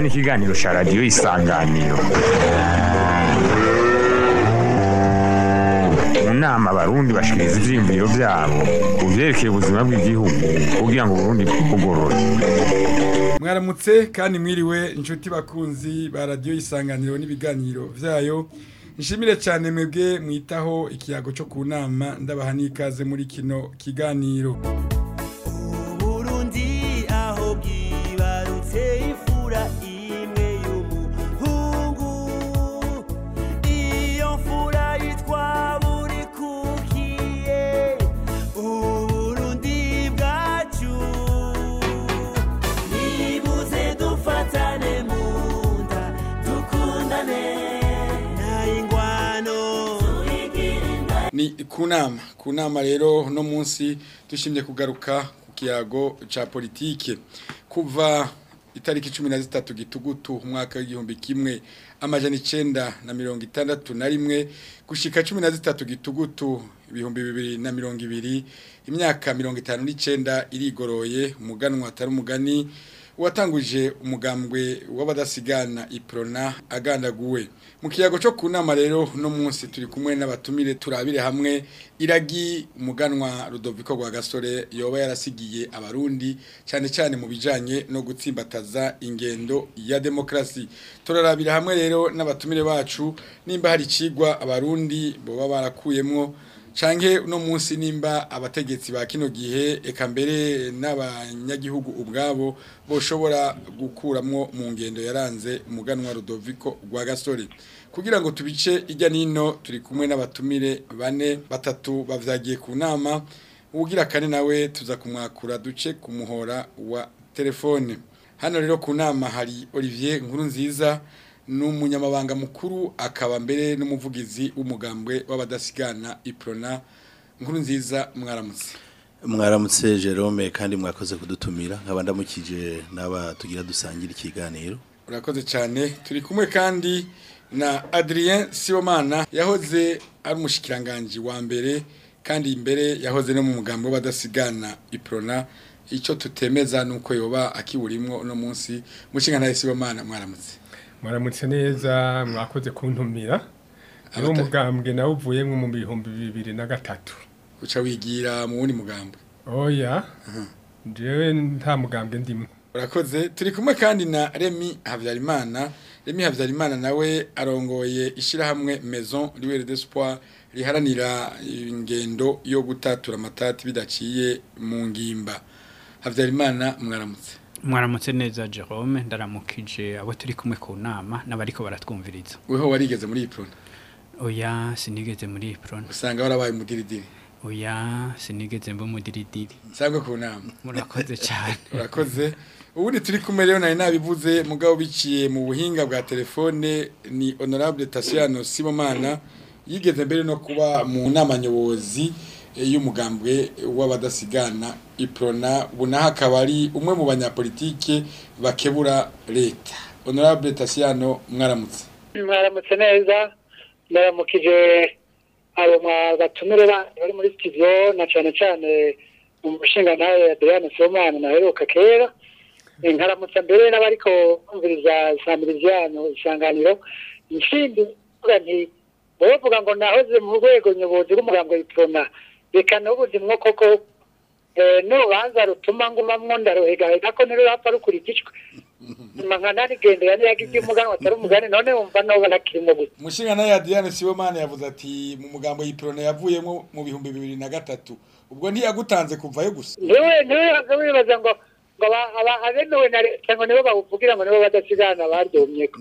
ni ikiganiro cya radiyo isanganiro mu nama abarundi bashikiriza ivyiyumviro vyabo ku vyerekeye ubuzima bw'igihugu kugira ngo uburundi bwugorore mwaramutse kandi mwiriwe inshuti bakunzi ba radiyo isanganiro n'ibiganiro vyayo nshimire cyane mwebwe mwitaho ikiyago cyo ku nama ndabaha n'ikaze muri kino kiganiro Burundi aho bwibarutse ifura imwe y'umuhungu iyo mfura yitwa burikukiye uburundi bwacu nibuze dufatane mu nda dukundane nta ingwano ni ku nama ku nama rero uno munsi dushimye kugaruka ku kiyago cya politike kuva itariki cumi na zitatu gitugutu umwaka w'igihumbi kimwe amajana icenda na mirongo itandatu na rimwe gushika cumi na zitatu gitugutu ibihumbi bibiri na mirongo ibiri imyaka mirongo itanu n'icenda irigoroye umuganwa atari umugani watanguje umugambwe w'abadasigana iprona agandaguwe mu kiyago cyo ku nama rero no munsi turi kumwe n'abatumire turabire hamwe iragi umuganwa Rudoviko rwa gasore yoba yarasigiye abarundi cyane cyane mu bijanye no gutsimbataza ingendo ya demokrasi turarabira hamwe rero n'abatumire bacu nimba hari cigwa abarundi boba barakuyemwo canke uno munsi nimba abategetsi ba kino gihe eka mbere n'abanyagihugu ubwabo boshobora gukuramwo mu ngendo yaranze umuganwa Rudoviko rwa gasore kugira ngo tubice ijya nino turi kumwe n'abatumire bane batatu bavyagiye ku nama ugira kane nawe tuza kumwakura duce ku muhora wa telefone hano rero ku nama hari Olivier Nkuru nziza n'umunyamabanga mukuru akaba mbere n'umuvugizi w'umugambwe w'abadasigana iprona nkuru nziza mwaramutse mwaramutse Jerome kandi mwakoze kudutumira nkaba ndamukije n'aba tugira dusangira ikiganiro urakoze cyane turi kumwe kandi na Adrien Sibomana yahoze ari umushikiranganje wa mbere kandi imbere yahoze no mu mugambo w'abadasigana iprona icyo tutemeza nuko yoba akiburimwo uno munsi mushinga nawe Sibomana mwaramutse mwaramutse neza mwakoze kuntumira niwo Abata- mugambwe nawe uvuyemwo mu bihumbi bibiri na gatatu uca wigira mu wundi mugambo oya jewe nta mugambwe ndimwe urakoze turi kumwe kandi na Remy Havyarimana Remy Havyarimana nawe arongoye ishirahamwe Maison Libre d'Espoir riharanira ingendo yo gutatura amatati bidaciye mu ngimba Havyarimana mwaramutse mwaramutse neza Jerome ndaramukije abo turi kumwe ku nama n'abariko baratwumviriza weho warigeze muri Iprona oya sinigeze muri Ipron usanga warabaye umudiridiri oya sinigeze mba umudiridiri sangwe ku nama murakoze cyane urakoze ubundi turi kumwe rero nari nabivuze mugabo biciye mu buhinga bwa telefone ni honorable Tasiano Sibomana yigeze mbere no kuba mu nama nyobozi eh, y'umugambwe w'abadasigana iprona bunaha akaba ari umwe mu banyapolitike bakebura leta honorable Tasiano mwaramutse mwaramutse neza ndaramukije abo batumire bari muri studio na cyane cyane umushinga nawe Adrian Somana naheruka kera nkaramutsa mbere n'abariko kumviriza samirizano isanganiro nshindi vuga nti bovuga ngo nahoze mu rwego nyobozi rw'umugambo w'iprona reka n'ubundi mwo koko eh, n'urubanza rutuma ngumamwo ndaruhegahega ko ntirurapfa rukurikijwe nyuma nka narigendera niyagize umuganwa atari umugani none wumva noba nakirimo gute umushinga nawe Adrian Sibomana yavuze ati mu mugambo y'iprona yavuyemo mu bihumbi bibiri na gatatu ubwo ntiyagutanze kuvayo gusa niwe niwe yaza wibaza ngo ngo aba- aba- abemewe na leta ngo nibo bawuvugira ngo nibo badasigana baryomyeko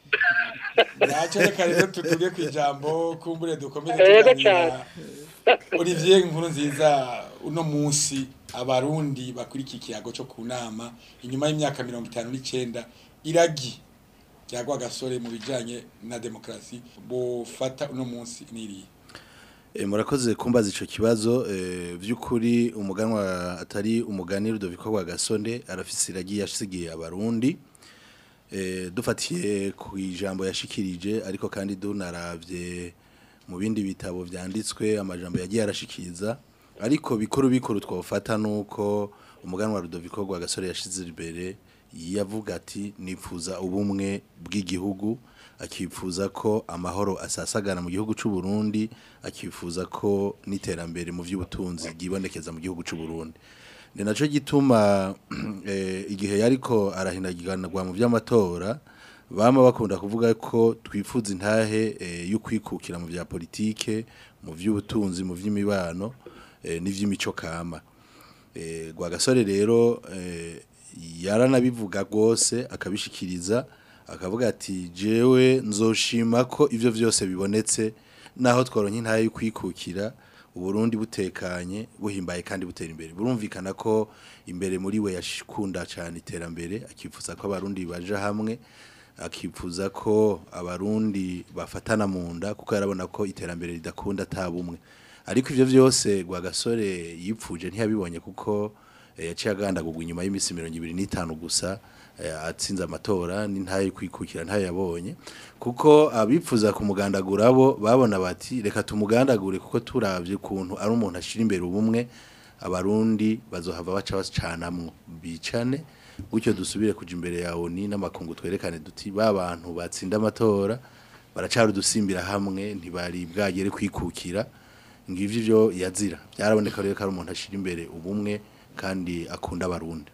ntacyo reka rero tutuge ku ijambo kumbure dukomeze Yego tuganira Olivier Nkuru nziza uno munsi abarundi bakurikira ikiyago cyo ku nama inyuma y'imyaka mirongo itanu n'icenda iragi ryagwa gasore mu bijanye na demokarasi bofata uno munsi niriye E, murakoze kumbaza ico kibazo e, vy'ukuri umuganwa atari umugani Rudoviko rwa Gasonde arafise iragi yashigiye abarundi e, dufatiye ku ijambo yashikirije ariko kandi dunaravye mu bindi bitabo vyanditswe amajambo yagiye arashikiriza ariko bikuru bikuru twofata nuko umuganwa Rudoviko rwa Gasore yashize imbere yavuga ati nifuza ubumwe bw'igihugu akifuza ko amahoro asasagana mu gihugu cy'u Burundi akifuza ko n'iterambere mu by'ubutunzi ryibonekeza mu gihugu cy'u Burundi ni nacyo gituma eh, igihe yariko arahinagiranwa mu by'amatora bama bakunda kuvuga ko twifuza intahe eh, yo kwikukira mu bya politike mu by'ubutunzi mu by'imibano eh, n'ivy'imico kama eh, Rwagasore rero eh, yaranabivuga rwose akabishikiriza akavuga ati jewe nzoshima ko ivyo vyose bibonetse naho tworonka intahe yo kwikukira uburundi butekanye buhimbaye kandi butera imbere burumvikana ko imbere muri we yashikunda cyane iterambere akifuza ko abarundi baja hamwe akifuza ko abarundi bafatana mu nda kuko yarabona ko iterambere ridakunda atabumwe ariko ivyo vyose Rwagasore yipfuje ntiyabibonye kuko eh, yaciye agandagurwa inyuma y'imisi mirongo ibiri n'itanu gusa eh, atsinze amatora n'intaye kwikukira ntayo yabonye kuko abipfuza kumugandagura bo babona bati reka tumugandagure kuko turavye kuntu ari umuntu ashira imbere ubumwe abarundi bazohava baca bacanamwo bicane gutyo dusubire kuja imbere ya ONU n'amakungu twerekane duti ba bantu batsinda amatora baracari udusimbira hamwe ntibari bwagere kwikukira ngivyo ivyo yazira byaraboneka rero ko ari umuntu ashira imbere ubumwe kandi akunda abarundi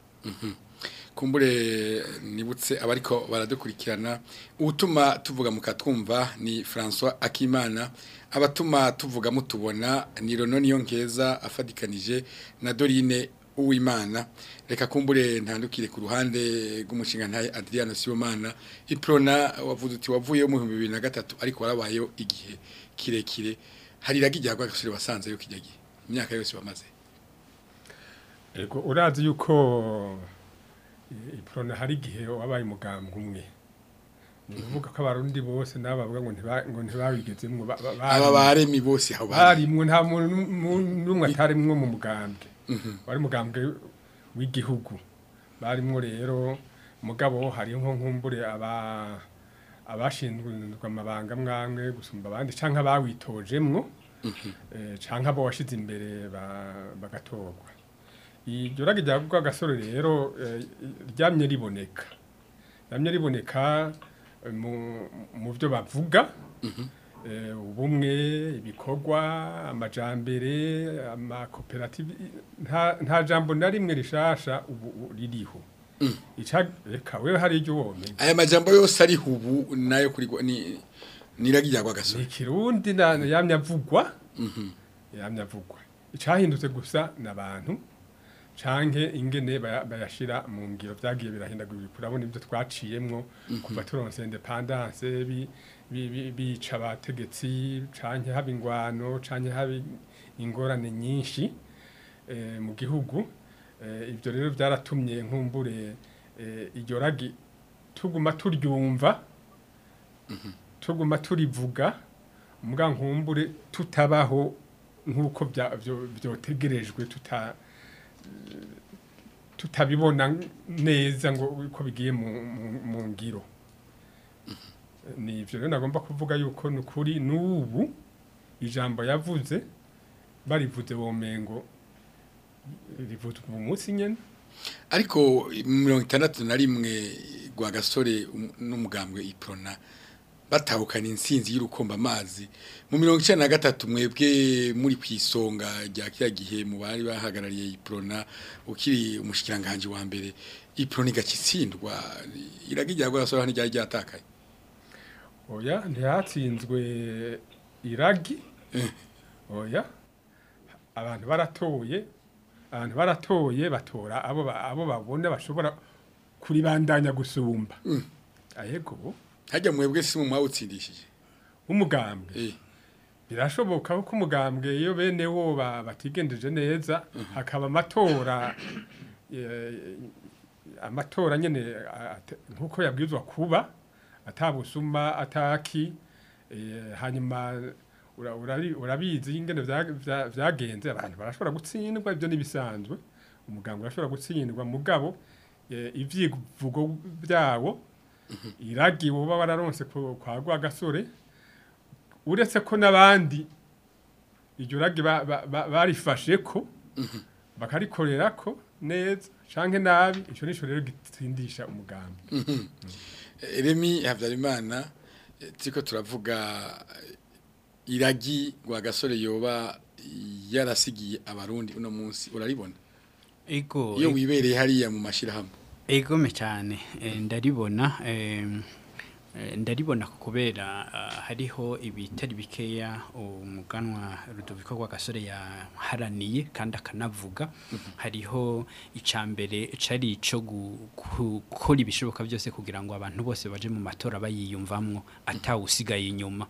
kumbure nibutse abariko baradukurikirana utuma tuvuga mukatwumva ni François Akimana abatuma tuvuga mutubona ni Rono niyo nkeza afadikanije na Dorine Uwimana reka kumbure ntandukire ku ruhande rw'umushinga ntaye Adriano Sibomana iprona wavuze uti wavuye mu 2003 ariko warabayeho igihe kirekire hari ragijyagwa gasore basanze yo kijyagiye imyaka yose bamaze Ego urazi yuko iprona hari igihe wabaye umugambwe umwe ni ukuvuga ko abarundi bose n'abavuga ngo ntiba- ngo ntibabigezemwo ba- ba- aba bari- baremi bose aho bari barimwo nta muntu n'um- n'umwe atarimwo mu mugambwe wari umugambwe w'igihugu barimwo rero mugabo hariho nkumbure aba abashinzwe amabanga mwamwe gusumba abandi canke abawitojemwo eh, canke abo washize imbere ba- bagatorwa iryo ragi rya gasore rero eh, ryamye riboneka ryamye riboneka eh, mu- mu byo bavuga eh, ubumwe ibikorwa amajambere amakoperative nta nta jambo na rimwe rishasha ubu ubu ririho ica reka wewe hari iryo womenya aya majambo yose ari hubu nayo kuri gwa- ni niragijyagwa ni gasore ikirundi na yamye avugwa yamye avugwa icahindutse gusa n'abantu canke ingene baya- bayashira mu ngiro vyagiye birahindagurika urabona ibyo twaciyemwo kuva turonse independance bi- bi- bi- bica abategetsi canke haba ingwano canke haba ingorane nyinshi eh, mu gihugu Eh, ivyo rero vyaratumye nkumbure eh, iryo ragi tuguma turyumva tuguma turivuga mbwa nkumbure tutabaho nk'uko bya- vyo- vyotegerejwe tuta tutabibona neza ngo uko bigiye mu, mu, mu ngiro ni ivyo rero nagomba kuvuga yuko ni ukuri n'ubu ijambo yavuze barivuze womengo rivuzwe mu munsi nyene ariko mirongo itandatu na rimwe gwa gasore um- n'umugambwe iprona batahukana insinzi y'urukomba amazi mu mirongo icyenda na gatatu mwebwe muri ku isonga rya kiriya gihe mu bari bahagarariye iprona ukiri umushikiranganje wa mbere iprona igakitsindwa iragijyagwa gasore hano ryari ryatakaye oya ntihatsinzwe iragi oya abantu baratoye abantu baratoye batora abo ba- abo babona bashobora kuribandanya gusumba ayego hajya mwebwe si mu mwawutsindishije umugambwe eh birashoboka ko umugambwe iyo bene wo ba- batigendeje neza hakaba amatora eh, amatora nyene a- ate- nkuko yabwirizwa kuba atabusuma ataki eh, hanyuma ura- urari- urabizi ingene vya- vya- vyagenze abantu barashobora gutsindwa ibyo nibisanzwe umugambwe urashobora gutsindwa mugabo eh, ivyivugo vyawo iragi woba wararonse ku- kwa Rwagasore uretse ko n'abandi iryo ragi ba- ba- ba- barifashe ko bakarikorera ko neza canke nabi ico nico rero gitsindisha umugambi Remi Habyarimana eh, turiko turavuga eh, iragi rwa gasore yoba yarasigiye abarundi uno munsi uraribona ego iyo wibereye hariya mu mashirahamwe egome cyane eh, ndaribona em, eh, ndaribona kubera ah, hariho ibitari bikeya umuganwa Rudoviko rwa gasore yaharaniye kandi akanavuga hariho icambere cari ico gu- gukora ibishoboka byose kugira ngo abantu bose baje mu matora bayiyumvamwo atawusigaye inyuma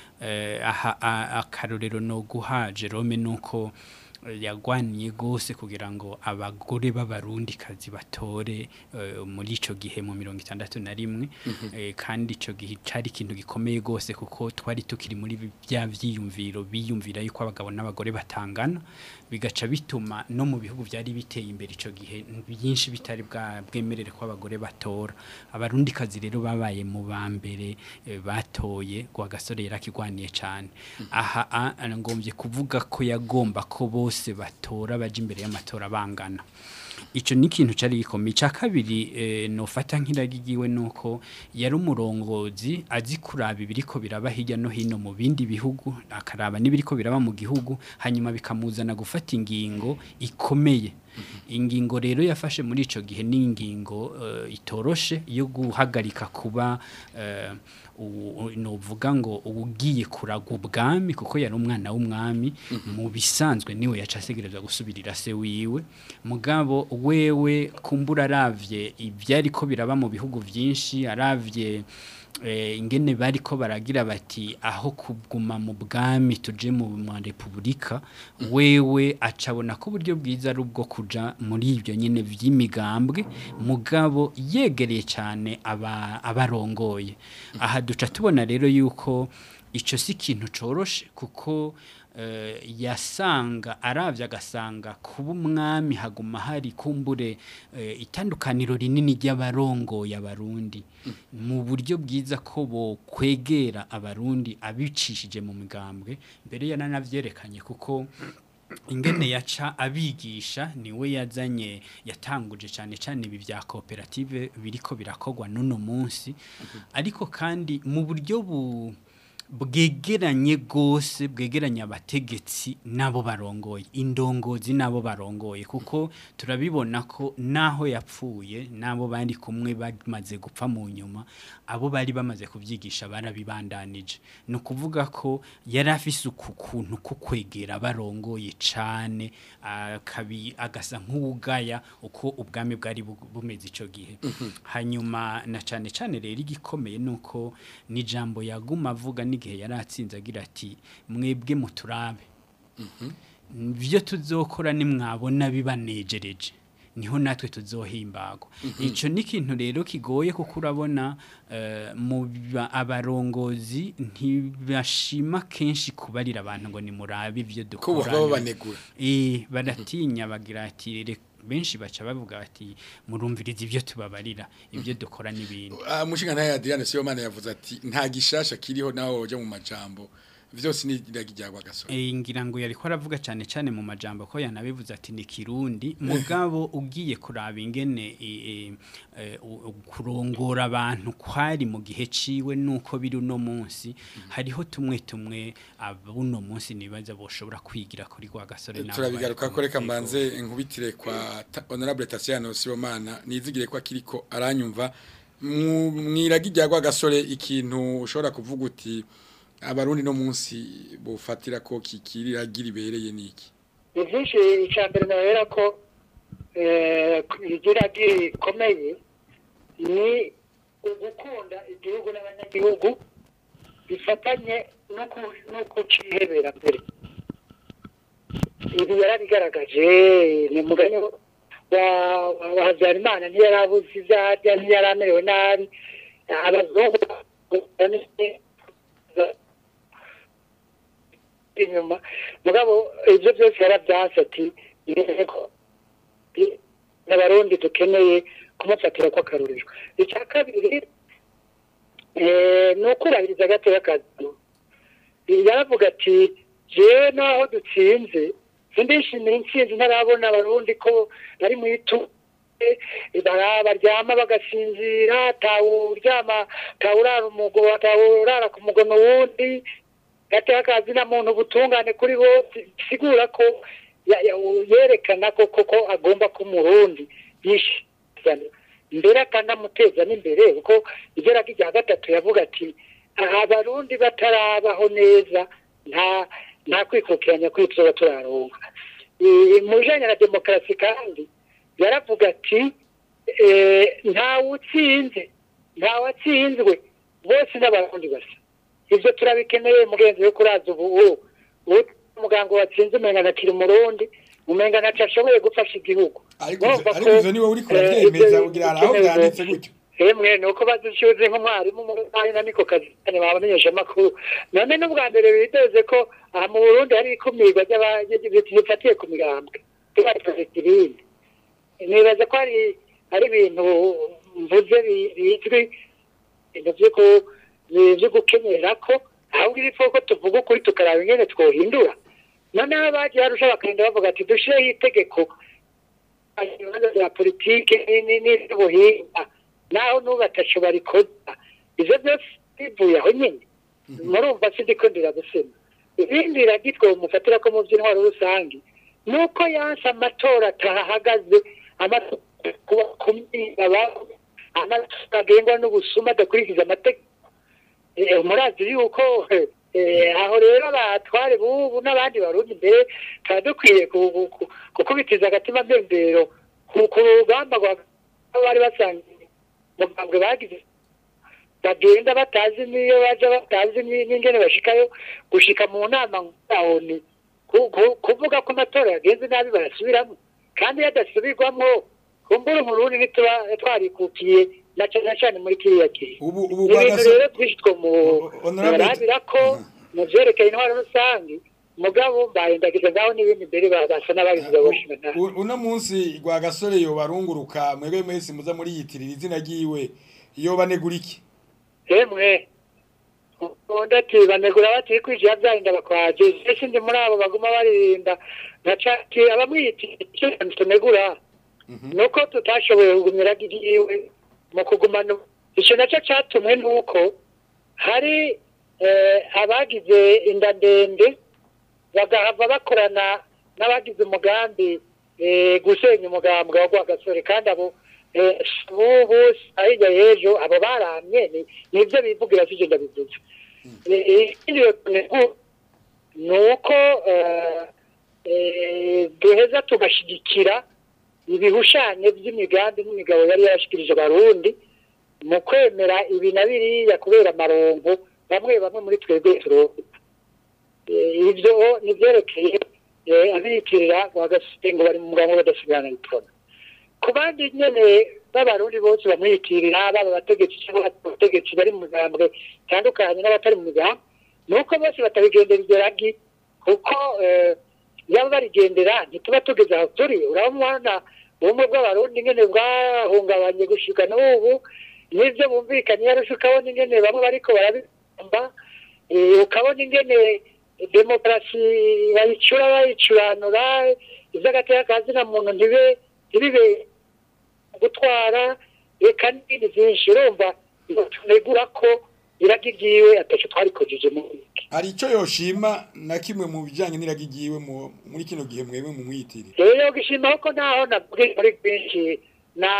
eh, aha a- akarorero no guha Jerome nuko yagwaniye gose kugira ngo abagore b'abarundi kazi batore eh, muri ico gihe mu mirongo itandatu na rimwe eh, kandi ico gihe cari ikintu gikomeye gose kuko twari tukiri muri bi- bya vyiyumviro biyumvira yuko abagabo n'abagore batangana bigaca bituma no mu bihugu byari biteye imbere ico gihe byinshi bitari bwa bwemerere ko abagore batora abarundi kazi rero babaye mu ba mbere eh, batoye kwa gasore yarakigwaniye cyane aha a- a- ngombye kuvuga ko yagomba ko bose batora baje imbere y'amatora bangana ico ni ikintu cari gikomeye icya kabiri eh, nofata nk'iragigiwe nuko yari umurongozi azi kuraba ibiriko biraba hirya no hino mu bindi bihugu akaraba n'ibiriko biraba mu gihugu hanyuma bikamuzana gufata ingingo ikomeye ingingo rero yafashe muri ico gihe ni ingingo eh, itoroshe yo guhagarika kuba eh, u- u- novuga ngo ugiye kuragwa ubwami kuko yari umwana w'umwami mu bisanzwe niwe yaca asegerezwa gusubirira se wiwe mugabo wewe kumbura aravye ivyari ko biraba mu bihugu vyinshi aravye eh, ingene bariko baragira bati aho kuguma mu bwami tuje mu ma repubulika wewe acabona ko uburyo bwiza ari ubwo kuja muri ibyo nyine vy'imigambwe mugabo yegereye cyane aba abarongoye aha duca tubona rero yuko ico si ikintu coroshe kuko eh, yasanga aravye agasanga kuba umwami haguma hari kumbure eh, itandukaniro rinini ry'abarongoye abarundi mu buryo bwiza ko bo kwegera abarundi abicishije mu migambwe mbere yananavyerekanye kuko ingene yaca abigisha niwe yazanye yatanguje cyane cyane ibi bya koperative biriko birakogwa n'uno munsi ariko kandi mu buryo bu bwegeranye gose bwegeranye abategetsi nabo barongoye indongozi nabo barongoye kuko turabibona ko naho yapfuye nabo bari kumwe bamaze gupfa mu nyuma abo bari bamaze kubyigisha barabibandanije ni ukuvuga ko yari afise uku kuntu ko kwegera barongoye cane akabi agasa nk'uwugaya uko ubwami bwari bu- bumeze ico gihe hanyuma na cane cane rero igikomeye nuko ni jambo yaguma avuga n'igihe yari atsinze agira ati mwebwe muturabe byo tuzokora nimwabona bibanejereje niho natwe tuzohimbagwa ico ni ikintu rero kigoye kuko urabona eh, mu ba- abarongozi ntibashima kenshi kubarira abantu ngo nimurabe ibyo ko baba dukora banegura Eh baratinya bagira ati "Reka-" benshi baca bavuga bati murumviriza ibyo tubabarira ibyo dukora n'ibindi Ah, umushinga ntaye Adriane Sibomana yavuze ati nta gishasha kiriho naho woja mu majambo vyose ni iragi ryagwa gasore Eh, ngira ngo yariko aravuga cyane cyane mu majambo ko yanabivuze ati ni kirundi mugabo ugiye kuraba ingene eh, eh, eh, u- u- kurongora abantu kwari mu gihe ciwe nuko biri uno munsi hariho tumwe tumwe abuno munsi nibaza boshobora kwigira kuri kwa gasore n'abo turabigaruka bari ko reka kumwe. mbanze nkubitire kwa Ta- honorable Tatiano Sibomana nizigire ko akiriko aranyumva Mu- mwiragi ryagwa gasore ikintu ushobora kuvuga uti abarundi no munsi bofatira ko kikirira giribereye niki ni byinshi icya mbere nabera ko eh, igira gikomeye ni ugukunda igihugu n'abanyagihugu bifatanye no ku- no kucihebera mbere ibi yarabigaragaje ni mugani wa wa- wa habyarimana ntiyarabuze ibyo arya ntiyari amerewe nabi abazungu inyuma mugabo ibyo byose yarabyanse ati intego n'abarundi dukeneye kumufatira ko akarorero icya kabiri eh, ni ukurahiriza agateka kazi yaravuga ati jewe naho dutsinze sindishimira intsinzi ntarabona abarundi ko bari mu itu baryama bagasinzira tawuryama tawurara umugo tawurara ku mugono wundi gateka akazi na muntu ubutungane kuri bose bisigura ko ya- ya- yerekana ko koko agomba ko umurundi yishizana mbere akanamuteza n'imbere kuko ibyo ragi rya gatatu yavuga ati aha abarundi batarabaho neza nta nta kwikukiranya kw'ibyo turaronka Eh, mu bijanye na demokarasi kandi yaravuga ati eh, ntawe utsinze ntawe atsinzwe bose n'abarundi basa ibyo turabikeneye mugenzi we kuraza ubu ubu ubu umuganga watsinze umenga nakiri umurundi umenga naco ashoboye gufasha igihugu ariko ivyo- Urumva ko, ariko ivyo niwe uriko eh, uravyemeza ibyo kugira aho bikenewe vyanditse rwose. gutyo Emwe nuko bazishyuze nk'umwarimu mu Rwanda na niko kazi cyane babamenyesha amakuru none n'ubwa mbere biteze ko aha mu Burundi hari ikumirwa ry'abafatiye ku migambwe tubakoze ibindi nibaza ko hari hari ibintu mvuze bi- bizwi ibintu byo ku- bi- byo gukenyera ko ahubwo ibipfu ko tuvuga ukuri tukaraba ingene twohindura noneho abagiye barusha bakagenda bavuga ati dushyireho itegeko ibibazo bya politike ni- ni- n'iby'ubuhinga naho n'ubatacu barikoza ivyo byose bivuye aho nyine murumva sindiko ndiragusema ibindi iragitwe mufatira ko mu by'intwaro rusange ni uko yanse amatora atahagaze amatora kuba kumira abantu amatora agengwa n'ubusuma adakurikiza amategeko Eh, murazi yuko eh, aho rero abatware bubu n'abandi barundi mbere tuba dukwiye ku- ku- ku- gukubitiza agatima mbembero ku ku rugamba rwa bari basangiye mugambwe bagize bagenda batazi niyo baja batazi ni- n'ingene bashikayo gushika mu nama ngaho ni ku- ku- kuvuga ko amatora yagenze nabi barasubiramo kandi iyo adasubirwamwo kumbura umurundi ntituba twarikukiye na cane cane muri kiriya gihe ubu ubu ni ibintu Rwagaso- rero twinshi two mu Honorable- barabira ko mu vyerekeye intwaro rusange mugabo mbayendagiza ngaho n'ibindi mbere ba- basa n'abagize baboshinga nabi U- uno munsi rwa gasore yo barunguruka mwebwe mwese muza muri yitirira izina ryiwe iyo banegura iki emwe undi ati banegura bati kwijira byarinda bakwaje ese ndi muri abo baguma baririnda nacati abamwiyitira tunegura nuko tutashoboye kugumira igiwe mu kugumana icyo nacyo cyatumwe nuko hari eh, abagize inda ndende bagahava bakorana n'abagize umugambi eh, gusenya umugambi wa Rwagasore kandi abo eh, bubu ahijya y'ejo abo baramye ni- nibyo bivugira sije ndabivuze Eh, ikindi rero ni uko eh, eh, duheza tugashyigikira ibihushanyo by'imigambi n'imigabo yari yarashikirije abarundi mu kwemera ibi na biriya kubera amarongo bamwe bamwe muri twebwe turonka Eh, ibyo ni byerekeye eh, abiyitirira bagasite ngo bari mu mugambi badasigana bitona ku bandi nyene b'abarundi bose bamwiyitirira baba abategetsi cyangwa abategetsi bari mu migambwe itandukanye n'abatari mu migambi ni uko bose batabigendera iryo ragi kuko eh, yaba barigendera ntituba tugeze aho turi urabona ubumwe bw'abarundi ingene bwahungabanye gushika n'ubu n'ibyo bumvikanye yarusha ukabona ingene bamwe bariko barabigomba eh, ukabona ingene demokarasi bayicura bayicuranura ivy'agateka kazina muntu ntibe ntibibe gutwara reka n'ibindi vyinshi urumva tunegura ko iragi ryiwe ataco twarikojeje mu iki hari icyo yoshima na kimwe mu bijyanye n'iragi ryiwe mu- muri kino gihe mwebwe mu mwiyitirira rero gishima ko naho nabwiye muri bwinshi na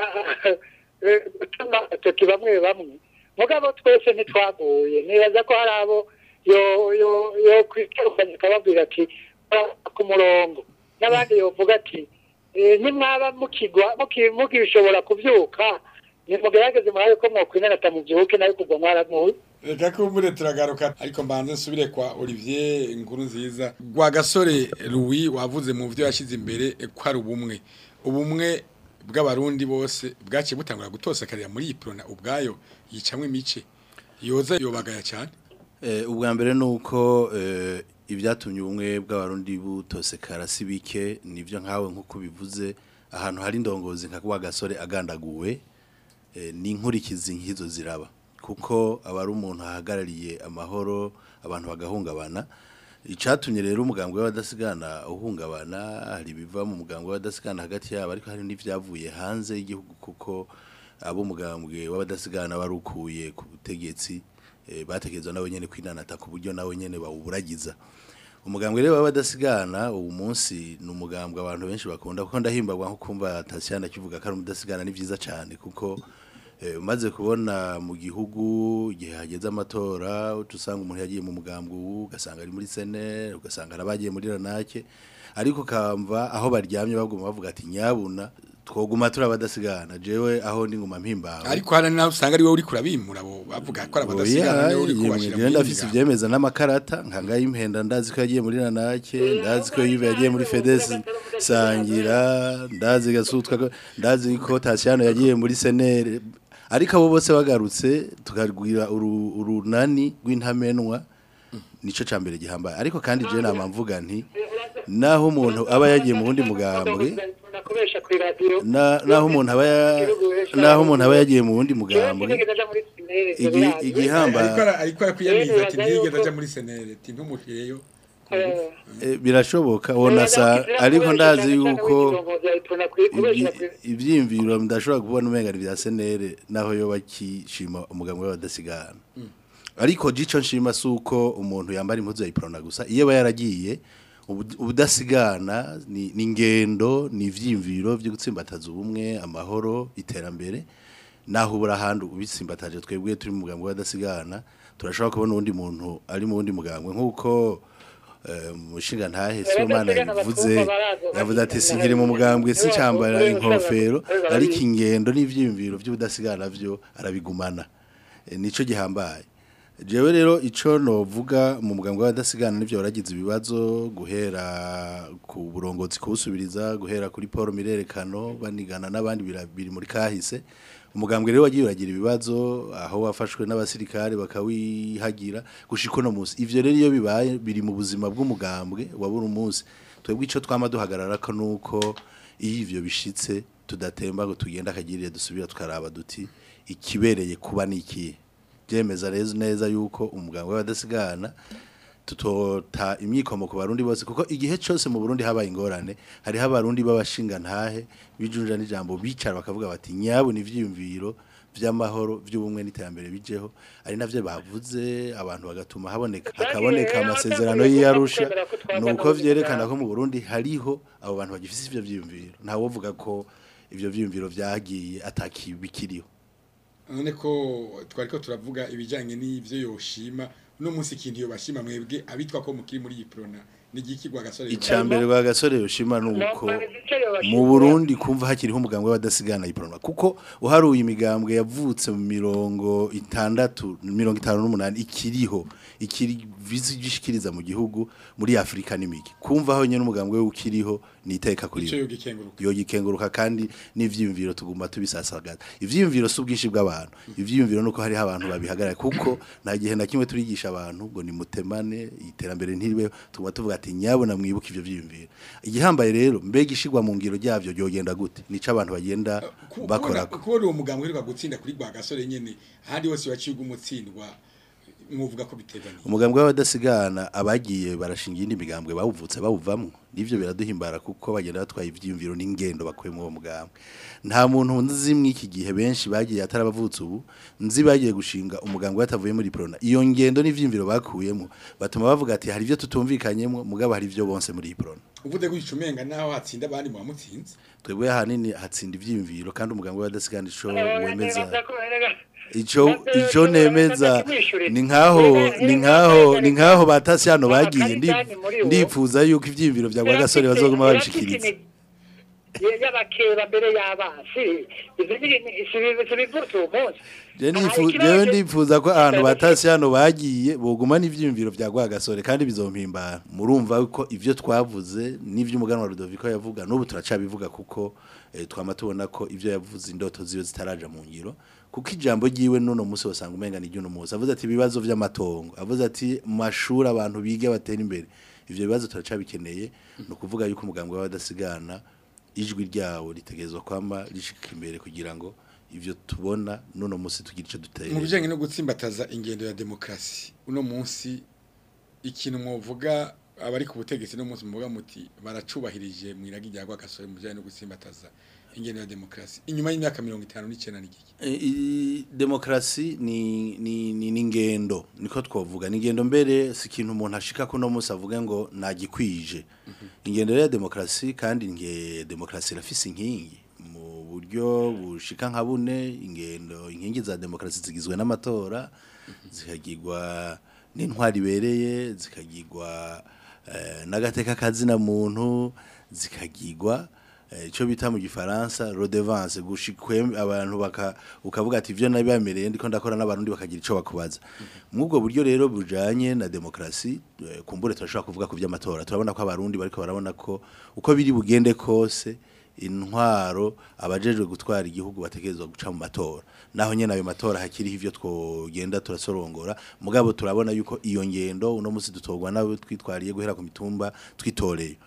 gutuma atoki bamwe bamwe mugabo twese ntitwaguye nibaza ko hari abo yo yo yo kwiterukanya akababwira ati "Ah, ku murongo n'abandi yovuga ati "Eh, nimwaba mukigwa muki- mukishobora kuvyuka nimugerageze murabe ko mwokwinanata mu gihuke nayo kugwa mwaramuye reka kumbure turagaruka ariko mbanze nsubire kwa olivier inkuru nziza rwa gasore louis wavuze mu byo yashyize imbere eh, ko ari ubumwe ubumwe bw'abarundi bose bwaciye butangura gutosakarira muri iyi prona ubwayo yicamwe imice yoza yobagaya cyane Eh, ubwa mbere ni uko eh, ibyatumye ubumwe bw'abarundi butosekara si bike nibyo nkawe nk'uko bivuze ahantu hari indongozi nka kwa gasore agandaguwe eh, ni inkurikizi nk'izo ziraba kuko aba ari umuntu ahagarariye amahoro abantu bagahungabana Icatumye rero umugambwe w'abadasigana uhungabana hari biva mu mugambwe w'abadasigana hagati yabo ariko hari n'ivyavuye hanze y'igihugu kuko abo mugambwe w'abadasigana barukuye ku butegetsi eh, bategerezwa nabo nyene kwinanata ku buryo nabo nyene bawuburagiza umugambwe rero w'abadasigana ubu munsi ni umugambwe abantu benshi bakunda kuko ndahimbagwa nko kumva Tatiana kivuga ko ari umudasigana ni vyiza cyane kuko eh, umaze kubona mu gihugu igihe hageze amatora usanga umuntu yagiye mu mugambwe ubu ugasanga ari muri sene ugasanga arabagiye muri ranake ariko kamva aho baryamye baguma bavuga ati nyabuna twoguma turi abadasigana jewe aho ndi nguma mpimbawe ariko hari naho usanga ari wowe uri kurabimura bo bavuga ko ari abadasigana Oya, niwe uri yemwe, kubashira jewe ndafise ivyemeza n'amakarata nkanga y'impenda ndazi ko yagiye muri ranake ndazi ko yive yagiye muri fedes sangira ndazi gasutwa ko- ndazi ko Tatiano yagiye muri senere ariko abo bose bagarutse tukagwira uru- urunani rw'intamenwa nico cambere gihambaye ariko kandi je nama mvuga nti naho umuntu aba yagiye mu wundi mugambwe nakubesha ku radio na- naho umuntu aba ya- naho umuntu aba yagiye mu wundi mugambwe igi- igihambaye ariko ara- ariko arakwiyamiriza ati ntiyigeze aja muri senere ati ntumushireyo Eh, birashoboka wonasa ariko ndazi yuko ibyi- ivyimviro ndashobora kubona umenga ni vya senere naho yo bakishima umugambwe w'abadasigana ariko jico nshima suko umuntu yambara impuzu ya iprona gusa iyo aba yaragiye ubu- ubudasigana ni ni ingendo ni ivyimviro vyo gutsimbataza ubumwe amahoro iterambere naho ubura ahandi ubitsimbataje twebwe turi mu mugambwe w'abadasigana turashobora kubona uwundi muntu ari mu wundi mugambwe nk'uko eh, umushinga ntahe Sibomana yavuze yavuze ati sinkiri mu mugambwe sincambara inkofero ariko ingendo n'ivyiyumviro by'ubudasigana vyo arabigumana Eh, nico gihambaye jewe rero ico novuga mu mugambwe w'abadasigana nivyo waragize ibibazo guhera ku burongozi kubusubiriza guhera kuri Paul Mirerekano banigana n'abandi bira- biri muri kahise umugambwe rero wagiye uragira ibibazo aho wafashwe n'abasirikare bakawihagira gushika no musi ivyo rero iyo bibaye biri mu buzima bw'umugambwe wa buri munsi twebwe ico twama duhagarara ko nuko iyo ivyo bishitse tudatemba ngo tugenda akagirire dusubira tukaraba duti ikibereye kuba nikiye byemeza rero neza yuko umuganga w'abadasigana tutota imyikomo ku barundi bose kuko igihe cyose mu Burundi habaye ingorane hariho abarundi b'abashinga ntahe bijunja n'ijambo bicara bakavuga bati nyabu ni ivyiyumviro vy'amahoro vy'ubumwe n'iterambere bijeho ari navyo bavuze abantu bagatuma haboneka hakaboneka amasezerano y'iyarusha nuko vyerekana ko mu Burundi hariho abo bantu bagifise ivyo vyiyumviro nta wovuga ko ivyo vyiyumviro vyagiye atakibikiriho none ko twari ko turavuga ibijyanye n'ibyo yoshima uno munsi ikintu iyo bashima mwebwe abitwa ko mukiri muri iyi porona ni igikigwa gasore icambere rwa gasore yoshima nuko mu Burundi kumva hakiriho umugambwe w'abadasigana iprona kuko uharuye imigambwe yavutse mu mirongo itandatu mirongo itanu n'umunani ikiriho ikiri vizi gishikiriza mu gihugu muri Afrika n'imiki kumva aho nyene umugambwe we ukiriho ni iteka kuri icyo yogikenguruka yo gikenguruka kandi n'ivyiyumviro tuguma tubisasagaza ivyiyumviro si ubwinshi bw'abantu ivyiyumviro nuko hariho abantu babihagarara kuko nta gihe na kimwe turigisha abantu ngo ni mutemane iterambere ntiribeho tuguma tuvuga ati nyabona mwibuke ivyo vyiyumviro igihambaye rero mbega ishigwa mu ngiro ryavyo ryogenda gute nico abantu bagenda bakorako kubona uwo muganga uheruka gutsinda kuri rwa gasore nyene ahandi hose waciye umutsindwa mwovuga ko biteganye umugambwe w'abadasigana abagiye barashinga iyindi migambwe bawuvutse bawuvamwo nivyo biraduhimbara kuko bagenda batwaye ivyiyumviro n'ingendo bakuye mu uwo mugambwe nta muntu nzi mw'iki gihe benshi bagiye atarabavutse ubu nzi bagiye gushinga umugambwe batavuye muri prona iyo ngendo n'ivyiyumviro bakuyemo batuma bavuga ati hari ivyo tutumvikanyemo mugabo hari ivyo bonse muri iyi prona uvuze ko icumenga naho hatsinda abandi mu bamutsinze twebwe ahanini hatsinda ivyiyumviro kandi umugambwe w'abadasigana ico wemeza ico ico nemeza ni nkaho ni nkaho ni nkaho batasi hano bagiye ndi- ndipfuza yuko ivyiyumviro vya gasore bazoguma babishikiriza y'abakeba mbere y'abasi sibivutse uwo munsi Je nifu- jewe ndipfuza ko ahantu batasi hano bagiye boguma n'ivyiyumviro vya gasore kandi bizompimbara murumva ko ivyo twavuze n'ivyo umuganwa Rudoviko yavuga n'ubu turacabivuga kuko eh, twama tubona ko ivyo yavuze indoto ziwe zitaraja mu ngiro kuko ijambo ryiwe nuno musi wasanga umenga ni ry'uno musi avuze ati ibibazo vy'amatongo avuze ati mu mashuri abantu biga batera imbere ivyo bibazo turacabikeneye ni ukuvuga yuko umugambwe w'abadasigana ijwi ryawo ritegerezwa kwama rishika imbere kugira ngo ivyo tubona nuno musi tugira ico mu duteye bijyanye no gutsimbataza ingendo ya demokarasi uno munsi ikintu mwovuga abari ku butegetsi no munsi muvuga muti baracubahirije mu iragi rya Rwagasore mu bijyanye no gusimbataza ingene ya demokarasi inyuma y'imyaka mirongo itanu n'icyenda n'igiki E, i- demokarasi ni ni ni ni ingendo niko twovuga ni ingendo mbere si ikintu umuntu ashika ko no munsi avuga ngo nagikwije ingendo rero ya demokarasi kandi nge demokarasi irafise inkingi mu buryo bushika nka bune ingendo inkingi za demokarasi zigizwe n'amatora zikagirwa n'intwari ibereye zikagirwa eh, n'agateka kazina muntu zikagirwa eh, ico bita mu gifaransa redevance gushikwe abantu baka ukavuga ati ivyo nabibamereye ndiko ndakora n'abarundi bakagira ico bakubaza mwubwo buryo rero bujanye na demokrasi eh, kumbure turashobora kuvuga ku vy'amatora turabona ko abarundi bariko barabona ko uko biri bugende kose intwaro abajejwe gutwara igihugu bategerezwa guca mu matora naho nyene ayo matora hakiriho ivyo twogenda turasorongora mugabo turabona yuko iyo ngendo uno musi dutorwa nabo twitwariye guhera ku mitumba twitoreye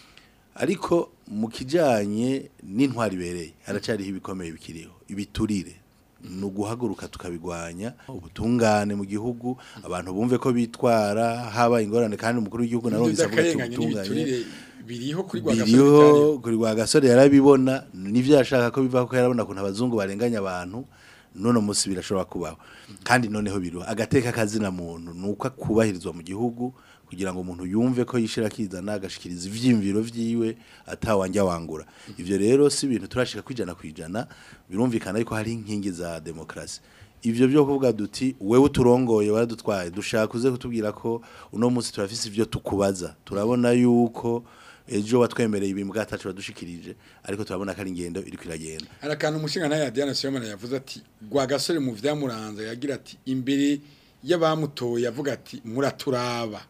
ariko mu kijanye n'intwari ibereye haracariho ibikomeye bikiriho ibiturire ni uguhaguruka tukabigwanya ubutungane mu gihugu abantu bumve ko bitwara haba ingorane kandi umukuru w'igihugu narumvise avuga ati akarengane ubutungane n'ibiturire biriho kuri Rwagasore biriho kuri Rwagasore yarabibona nivyo yashaka ko bivaho ko yarabona kuntu abazungu barenganya abantu none musi birashobora kubaho kandi noneho biriho agateka kazina muntu nuko akubahirizwa mu gihugu kugira ngo umuntu yumve ko yishira kizana agashikiriza ivyimviro vyiwe atawanja wangura ivyo rero si ibintu turashika kwijana kwijana birumvikana yuko hari inkingi za demokrasi ivyo byo kuvuga duti wewe uturongoye waradutwaye dushaka uze kutubwira ko uno munsi turafise ivyo tukubaza turabona yuko ejo watwemereye ibintu bwatacu badushikirije ariko turabona ko ari ingendo iri kwiragenda hari akantu umushinga nawe ya Diana Siyomana yavuze ati Rwagasore mu vyamuranze yagira ati imbere y'abamutoye yavuga ati muraturaba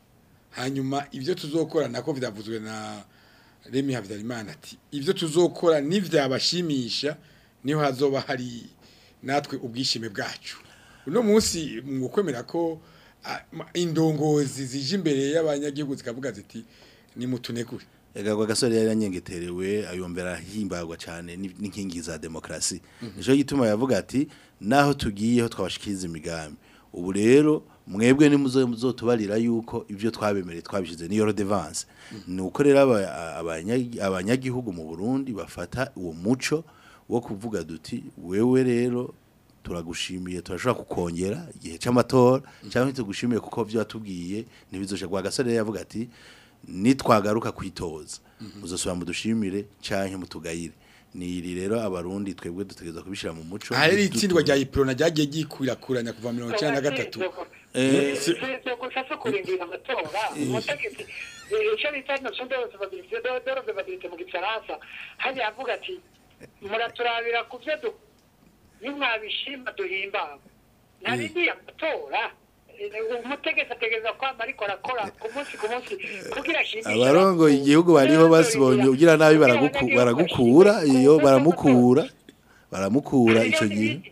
hanyuma ibyo tuzokora nako vyavuzwe na Remy Havyarimana ati ibyo tuzokora nivyabashimisha niho hazoba hari natwe ubwishime bwacu uno munsi mu kwemera ko ah, ma- indongozi zije imbere y'abanyagihugu zikavuga ziti nimutunegure Egagwa gasore yari yanyengeterewe ayombera himbagwa cyane ni- n'inkingi za demokrasi. Nico gituma yavuga ati naho tugiyeho twabashikiriza imigambi. Ubu rero mwebwe nimuzo muzotubarira yuko ivyo twabemereye twabishize niyo redevance. Ni uko rero aba- abanya- abanyagihugu mu Burundi bafata uwo muco wo kuvuga duti wewe rero turagushimiye turashobora kukongera igihe c'amatora cyangwa tugushimiye kuko vyo watubwiye ntibizoje gwa gasore yavuga ati nitwagaruka kwitoza muzosubira mudushimire canke mutugayire ni iri rero abarundi twebwe dutegereza kubishira mu muco aha rero dutu- itsindwa rya iprona ryagiye gikwirakuranya kuva mirongo icyenda na gatatu Eh, si- gusa so kurindira amatora umutegetsi eh, icyo bita notion de recevabilité de de recevabilité mu gifaransa hariya avuga ati muraturabira ku byo du nimwabishima duhimbawe ntarindiye amatora Eh, umutegetsi ategereza kwama ariko arakora ku munsi ku munsi kugira ashimishe abarongoye igihugu bariho basibonye ugira nabi baraguku- baragukura iyo baramukura baramukura ico gihe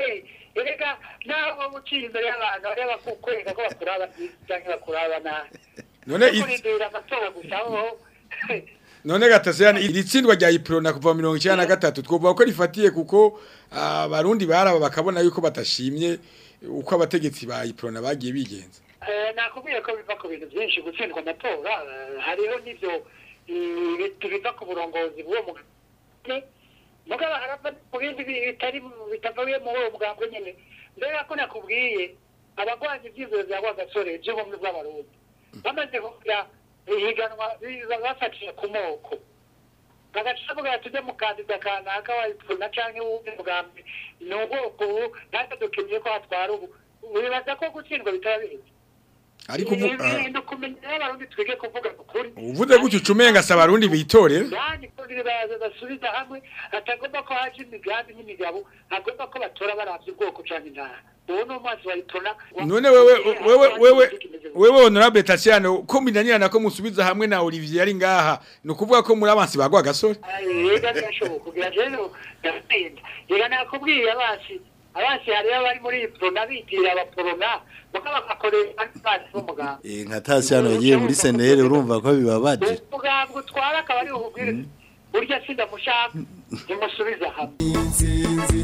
erega naho uciye imbere y'abantu bareba kukwereka ko bakuraba cyangwa bakuraba nabi none it- kurindira amatora gusa aho none gatasiyani iri tsindwa rya iprona kuva mirongo icyenda na gatatu twovuga ko rifatiye kuko abarundi baraba bakabona yuko batashimye uko abategetsi ba iprona bagiye bigenza Eh, nakubwiye ko biva ku bintu byinshi gutsindwa amatora eh, hariho n'ibyo eh, biva ku burongozi bw'uwo mugabane mugabo harava ku bindi bi- bitari bitavuye muri uwo mugambwe nyine mbere ko nakubwiye abagwanya ibyifuzo bya rwagasore by'ubumwe bw'abarundi bamaze kugira ihiganwa biza bafatiye ku moko bagaca bavuga ati ujye mukandida kanaka wa ipfuna cyangwa uwundi mugambi ni ubwoko ubu natwe dukeneye ko hatwara ubu wibaza ko gutsindwa bitaba bizi ariko uvu- ah, ibintu kumenya n'abarundi twige kuvuga ukuri uvuze gutyo ucumenga si abarundi bitorera yani kugira baza basubiza hamwe hatagomba ko haje imigambi n'imigabo hagomba ko batora baravye ubwoko canke intara uwo ni umwanzi wa ipona none wewe wewe wewe wewe honorable Tatiana ko minanirana ko musubiza hamwe na Olivier ari ngaha ni ukuvuga ko muri abansi bagwa gasore yega birashoboka kugira rero ndagenda yega nakubwiye abasi abasi hariyo abari muri ipona bitira abaporona muka bagakoresha n'abasi b'umuganga Eh, nka tasiyano yagiye muri senere urumva ko bibabaje umuganga utwara akaba ari ububwire burya sindamushaka nimusubiza hamwe intsinzi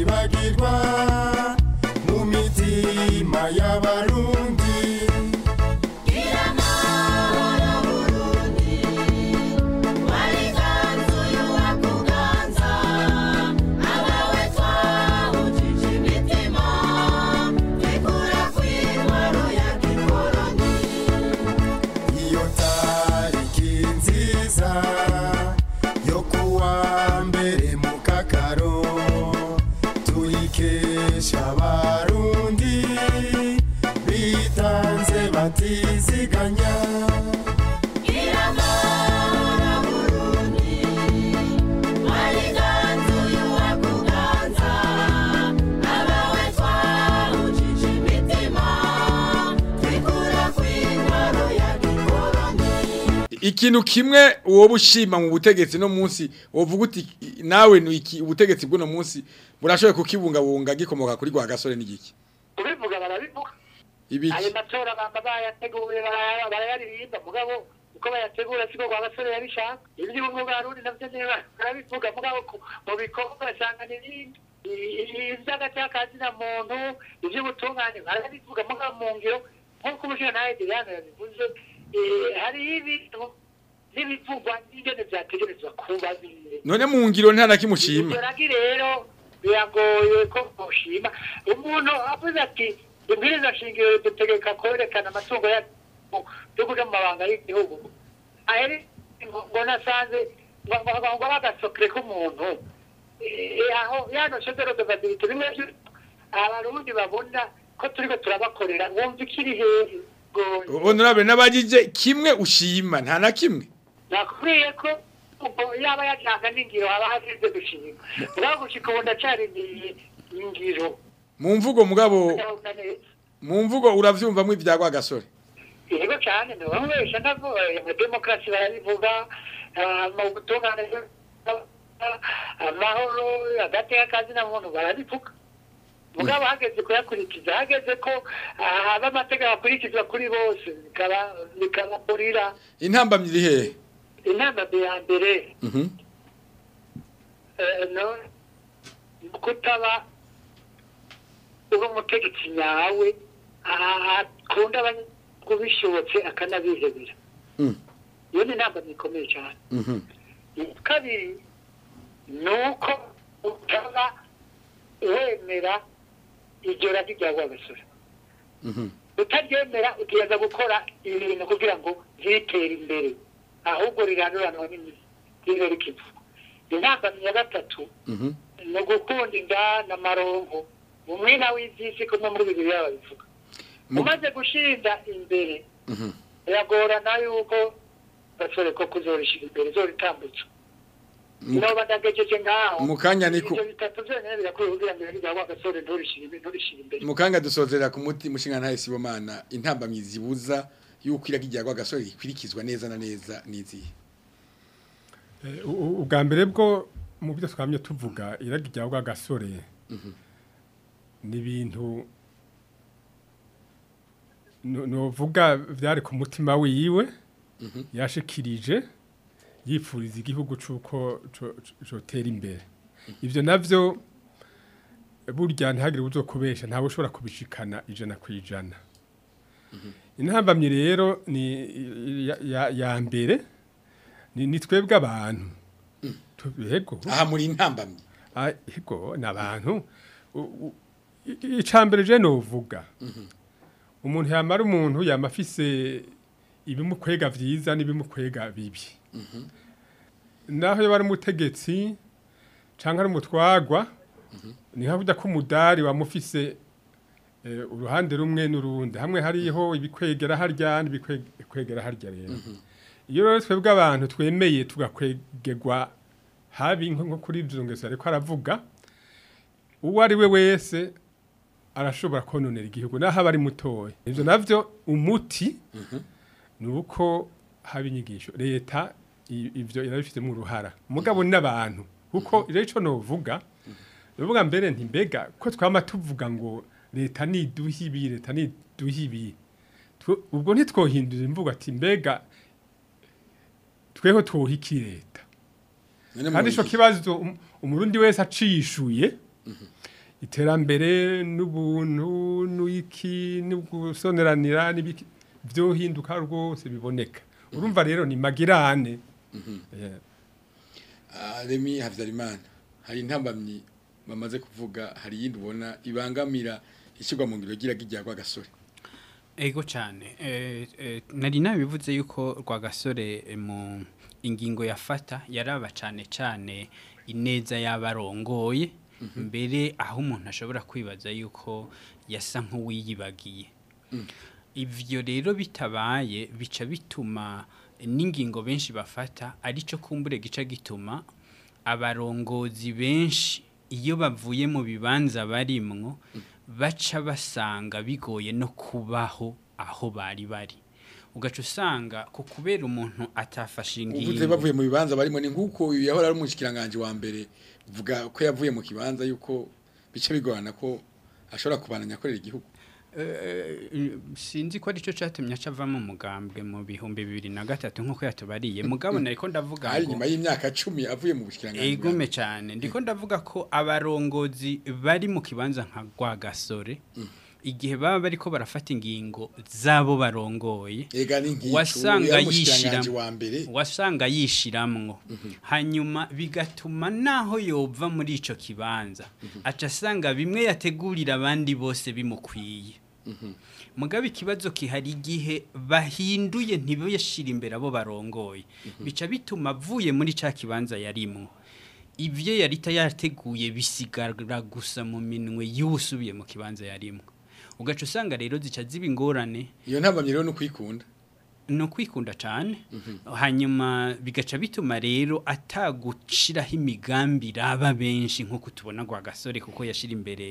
itazokwibagirwa mu mitima y'abarundi batiziganya ikintu kimwe wowe ushima mu butegetsi no munsi wovuga uti nawe ni iki ubutegetsi bw'uno munsi burashoboye kukibungabunga gikomoka kuri rwa gasore n'igiki kubivuga barabivuga ibiki ayo matora bamba bayateguye baraya- barayaririmba mugabo uko bayategura siko kwa basore yabishaka iby'ubumwe bwa rundi navyo niba barabivuga mugabo ku- mu bikorwa basanga n'ibindi ivy'agacyakazi na muntu ivy'ubutungane barabivuga mugabo mu ngiro nk'uko umushinga nawe Diane yabivuze eh, hariho ibintu n'ibivugwa n'ingene vyategerezwa kuba biri none mu ngiro nta na kimwe ushima Igeragi rero biragoye ko mushima umuntu avuze ati ibwiriza shingiro dutegeka kwerekana amatungo ya yo kuja mu mabanga y'igihugu aheri ngo ngo nasanze ngo ngo- ngo bagasokere k'umuntu Eh, aho yano shedero de vabilite bimwe vyo- abarundi babona ko turiko turabakorera wumva ikiri hehe goye honorable n'abagije kimwe ushima nta na kimwe nakubwiye ko ubwo yaba yajanga n'ingiro haba hasize gushima mugabo gushika ubu ndacarindiriye ingiro mu mvugo mugabo ndabona neza mu mvugo uravyumvamwo ibya rwa gasore yego cyane ntibamubesha ndavuga mu demokarasi barabivuga ah, mu gutungana amahoro hagati y'akazi na muntu barabivuga mugabo hageze kuyakurikiza hageze ko ah, haba amategeko akurikizwa kuri bose bikaba bikababurira intambamyi iri hehe inama ya mbere Mhm. eh, no kutaba uri umutegetsi nyawe ah, akunda abanyagihugu bishobotse akanabihebera Mm. iyo ni inama ikomeye cyane Mhm. kabiri ni uko utaba wemera iryo ragi rya rwagasore Mhm. utaryemera ugerageza gukora ibintu kugira ngo ntibitere imbere ahubwo riranduranwa n'imizi ribe rikivuga intambamyi ya gatatu Mhm. ni ugukunda inda n'amaronko umwina w'iby'isi kumwe muri bibiri babivuga Mu- umaze gushinga imbere Mhm. biragorana yuko gasore ko kuzorishyira imbere zoritambutsa Mu- noba ndagejeje ngaho mu kanya niko- ibyo bitatu byonyine birakwiye kugira ngo iragi rya rwagasore nturishyire nturishyire imbere mu kanya dusozera ku muti mushinga ntahe sibomana intambamyi zibuza yuko iragi rya rwa gasore rikwirikizwa neza na neza n'izihe Eh, u- u- ubwa mbere bwo mu byo twamye tuvuga iragi rya rwa gasore ni ibintu no- novuga byari ku mutima wiwe yashikirije yipfuriza igihugu c'uko co- co- cotera imbere ivyo navyo burya ntihagire uzokubesha ntawe ushobora kubishikana ijana ku ijana intambamyi rero ni ya- ya- ya mbere ni ni twebwe abantu Tu- yego aha muri intambamyi Ah, yego ni abantu U- u- i- icambere je novuga umuntu yamara umuntu yama afise ibimukwega vyiza n'ibimukwega bibi naho yaba ari umutegetsi canke ari umutwagwa ni nka burya ko umudari wamufise eh, uruhande rumwe n'urundi hamwe hariho ibikwegera harya n'ibikwegera harya rero iyo rero twebwe abantu twemeye tugakwegerwa habi nko nko kuri ibyo ngeso ariko aravuga uwo ari we wese arashobora kononera igihugu naho aba ari mutoya ibyo navyo umuti ni uko haba inyigisho leta i- ivyo irabifitemo uruhara mugabo ni n'abantu kuko rero ico novuga novuga mbere nti mbega ko twama tuvuga ngo leta niduha ibi leta niduha ibi Twe- ubwo ntitwohindura imvugo ati mbega tweho twoha iki leta None kandi ico muri- kibazo um- umurundi wese acishuye iterambere n'ubuntu n'iki n'ugusoneranira n'ibiki vyohinduka rwose biboneka urumva rero ni magirane Eh, Ah, Remy Havyarimana hari intambamyi bamaze kuvuga hari yindi ubona ibangamira ishyirwa mu ngiro ry'iragi rya rwa gasore Ego cyane eh, eh, nari nabivuze yuko rwagasore eh, mu ingingo yafata yaraba cyane cyane ineza y'abarongoye mbere aho umuntu ashobora kwibaza yuko yasa nk'uwiyibagiye ivyo rero bitabaye bica bituma n'ingingo benshi bafata arico kumbure gica gituma abarongozi benshi iyo bavuye mu bibanza barimwo baca basanga bigoye no kubaho aho bari bari ugaca usanga ku kubera umuntu atafashe uvuze ingingo bavuye mu bibanza barimo ni nk'uko uyu yahora ari umushikiranganje wa mbere uvuga ko yavuye mu kibanza yuko bice bigorana ko ashobora kubananya akorera igihugu Eh, sinzi ko arico catumye aca ava mu mugambwe mu bihumbi bibiri na gatatu nk'uko yatubariye mugabo nariko ndavuga hari ngo- nyuma y'imyaka cumi avuye mu bushikiranganje Egume cyane ndiko ndavuga ko abarongozi bari mu kibanza nka Rwagasore igihe baba bariko barafata ingingo zabo barongoye ega ni nk'icyo wasanga yari umushikiranganje yishira wa mbere wasanga yishiramwo hanyuma bigatuma naho yova muri ico kibanza aca asanga bimwe yategurira abandi bose bimukwiye mugabe ikibazo kihari igihe bahinduye ntibashira imbere abo barongoye bica bituma avuye muri ca kibanza yarimwo ivyo yarita yateguye bisigara gusa mu minwe y'usubiye mu kibanza yarimwo ugaca usanga rero zica ziba ingorane iyo ntabamye rero no kwikunda no kwikunda cyane hanyuma bigaca bituma rero atagushiraho imigambi raba benshi nk'uko tubona ngo agasore kuko yashira imbere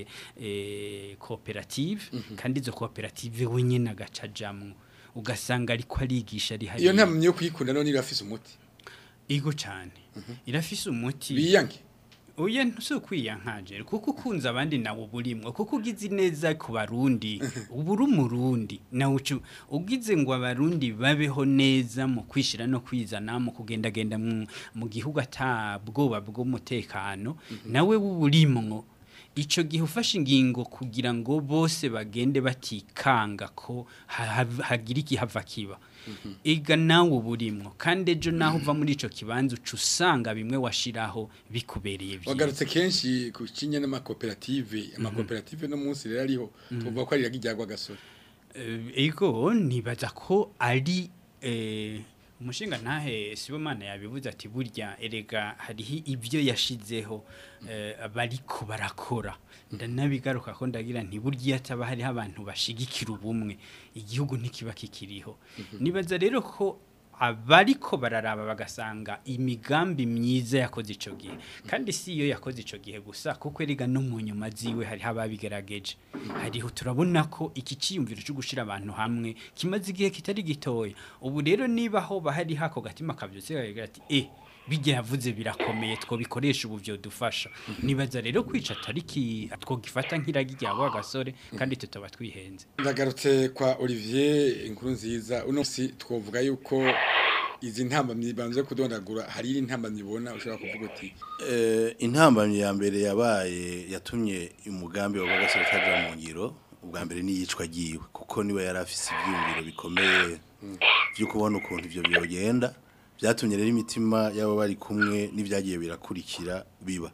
eh, koperative kandi izo koperative wenyine agaca ajamwo ugasanga ariko arigisha ari iyo hariya ntabamye yo kwikunda none irafise umuti igo cyane irafise umuti biyange Oya ntusukwiyankaje kuko ukunze abandi nawe uburimwo kuko ugize neza ku barundi uburi umurundi nawe ucu ugize ngo abarundi babeho neza mu kwishira no kwizana mu kugendagenda mu, mu gihugu atabwoba bw'umutekano nawe wuburimwo ico gihe ufashe ingingo kugira ngo bose bagende batikanga ko ha- ha- hagira ikihava kiba ega nawe uburimwo kandi ejo naho uva muri ico kibanza uca usanga bimwe washiraho bikubereye vyiza wagarutse kenshi ku kinya n'amakoperative amakoperative no munsi rero ariho tuvuga ko ari iragijyagwa gasore Eh, ego nibaza ko ari eh, umushinga ntahe sibomana yabivuze ati burya erega hariho ibyo yashizeho eh, bariko barakora ndanabigaruka ko ndagira nti burya iyo ataba hariho abantu bashigikira ubumwe igihugu ntikiba kikiriho nibaza rero ko abariko bararaba bagasanga imigambi myiza yakoze ico gihe kandi si iyo yakoze ico gihe gusa kuko erega no mu nyuma ziwe hariho ababigerageje hariho turabona ko iki ciyumviro cyo gushira abantu hamwe kimaze igihe kitari gitoya ubu rero niba ho bahari hako gatima kavyutse kagira ati eh bijya yavuze birakomeye twobikoresha ubu byo dufasha nibaza rero kwica tariki twogifata nk'iragi ryawe agasore kandi tutaba twihenze ndagarutse kwa Olivier inkuru nziza uno si twovuga yuko izi ntambamyi banze kudondagura hari iri ntambamyi ubona ushobora kuvuga uti Eh, intambamyi ya mbere yabaye yatumye umugambi wa Bagasore utaja mu ngiro ubwa mbere n'iyicwa giwe kuko niwe yari afise ibyiyumviro bikomeye byo kubona ukuntu ivyo byogenda byatumye rero imitima y'abo bari kumwe n'ibyagiye birakurikira biba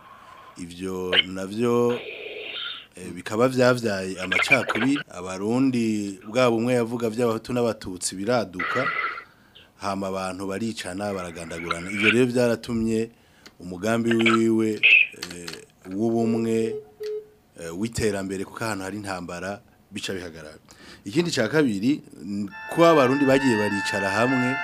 ivyo navyo eh, bikaba vyavyaye amacakubiri abarundi bwabo umwe yavuga vy'abahutu n'abatutsi biraduka hama abantu baricana baragandagurana ivyo rero byaratumye umugambi wiwe eh, w'ubumwe eh, w'iterambere kuko ahantu hari intambara bica bihagarara ikindi cya kabiri n- ko abarundi bagiye baricara hamwe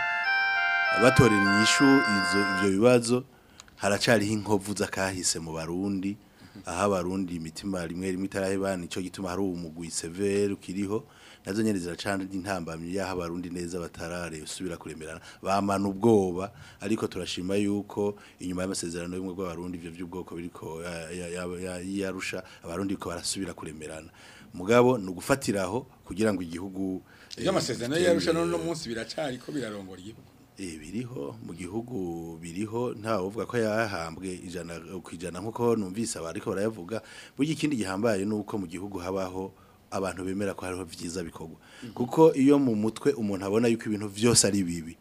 batorera inyishu izo ivyo bibazo haracariho inkovu z'akahise mu barundi aho abarundi imitima rimwe rimwe itarahebana ico gituma hari umugwi severe ukiriho nazo nyene ziracana intambamyi yaho abarundi neza batarare usubira kuremerana bamana ubwoba ariko turashima yuko inyuma y'amasezerano y'umwe bw'abarundi ivyo by'ubwoko biriko ya- ya- ya- ya- yarusha abarundi ko barasubira kuremerana mugabo ni ugufatiraho kugira ngo igihugu eh, iyo amasezerano gitere yarusha none imbere. no munsi biracari ko birarongora igihugu Eh biriho mu gihugu biriho nta uvuga ko yahambwe ijana ku ijana nkuko numvise abariko barayavuga burya ikindi gihambaye nuko mu gihugu habaho abantu bemera ko hariho vyiza bikorwa kuko iyo mu mutwe umuntu abona yuko ibintu vyose ari bibi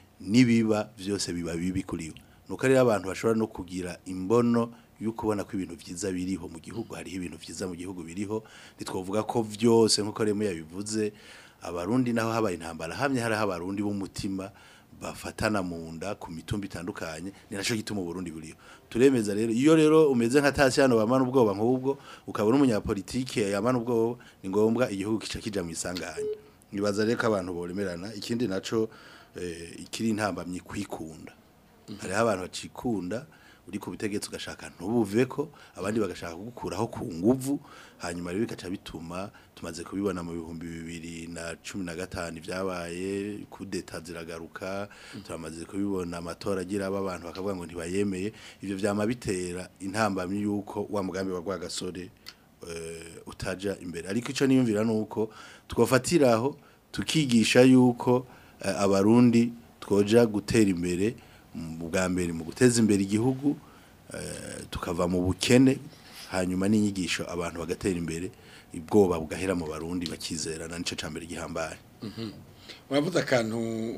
nibiba vyose biba bibi kuri we nuko rero abantu bashobora no kugira imbono yuko ubona ko ibintu vyiza biriho mu gihugu hariho ibintu vyiza mu gihugu biriho ntitwovuga ko vyose nkuko remo yabivuze abarundi naho habaye intambara hamye hari abarundi b'umutima bafatana mu nda ku mitumba itandukanye ni naco gituma uburundi buriho turemeza rero iyo rero umeze nka Tasiano bamana ubwoba nk'ubwo ukabona umunyapolitike yamana ubwoba ni ngombwa igihugu kica kija mu isanganya nibaza rero ko abantu boremerana ikindi naco eh, ikiri intambamyi kwikunda hariho abantu bacikunda uri ku butegetsi ugashaka ntubuveko abandi bagashaka kugukuraho ku nguvu hanyuma rero bikaca bituma tumaze kubibona mu bihumbi bibiri na cumi na gatanu ibyabaye kudeta ziragaruka turamaze kubibona amatora agira aba abantu bakavuga ngo ntibayemeye ivyo vyama bitera intambamyi yuko wa mugambi wa Rwagasore eh, utaja imbere ariko ico niyumvira nuko twofatiraho tukigisha yuko eh, abarundi twoja gutera imbere mu bwa mbere mu guteza imbere igihugu eh, tukava mu bukene hanyuma n'inyigisho abantu bagatera imbere ubwoba bugahera mu barundi bakizerana nico cambere gihambaye uravuze akantu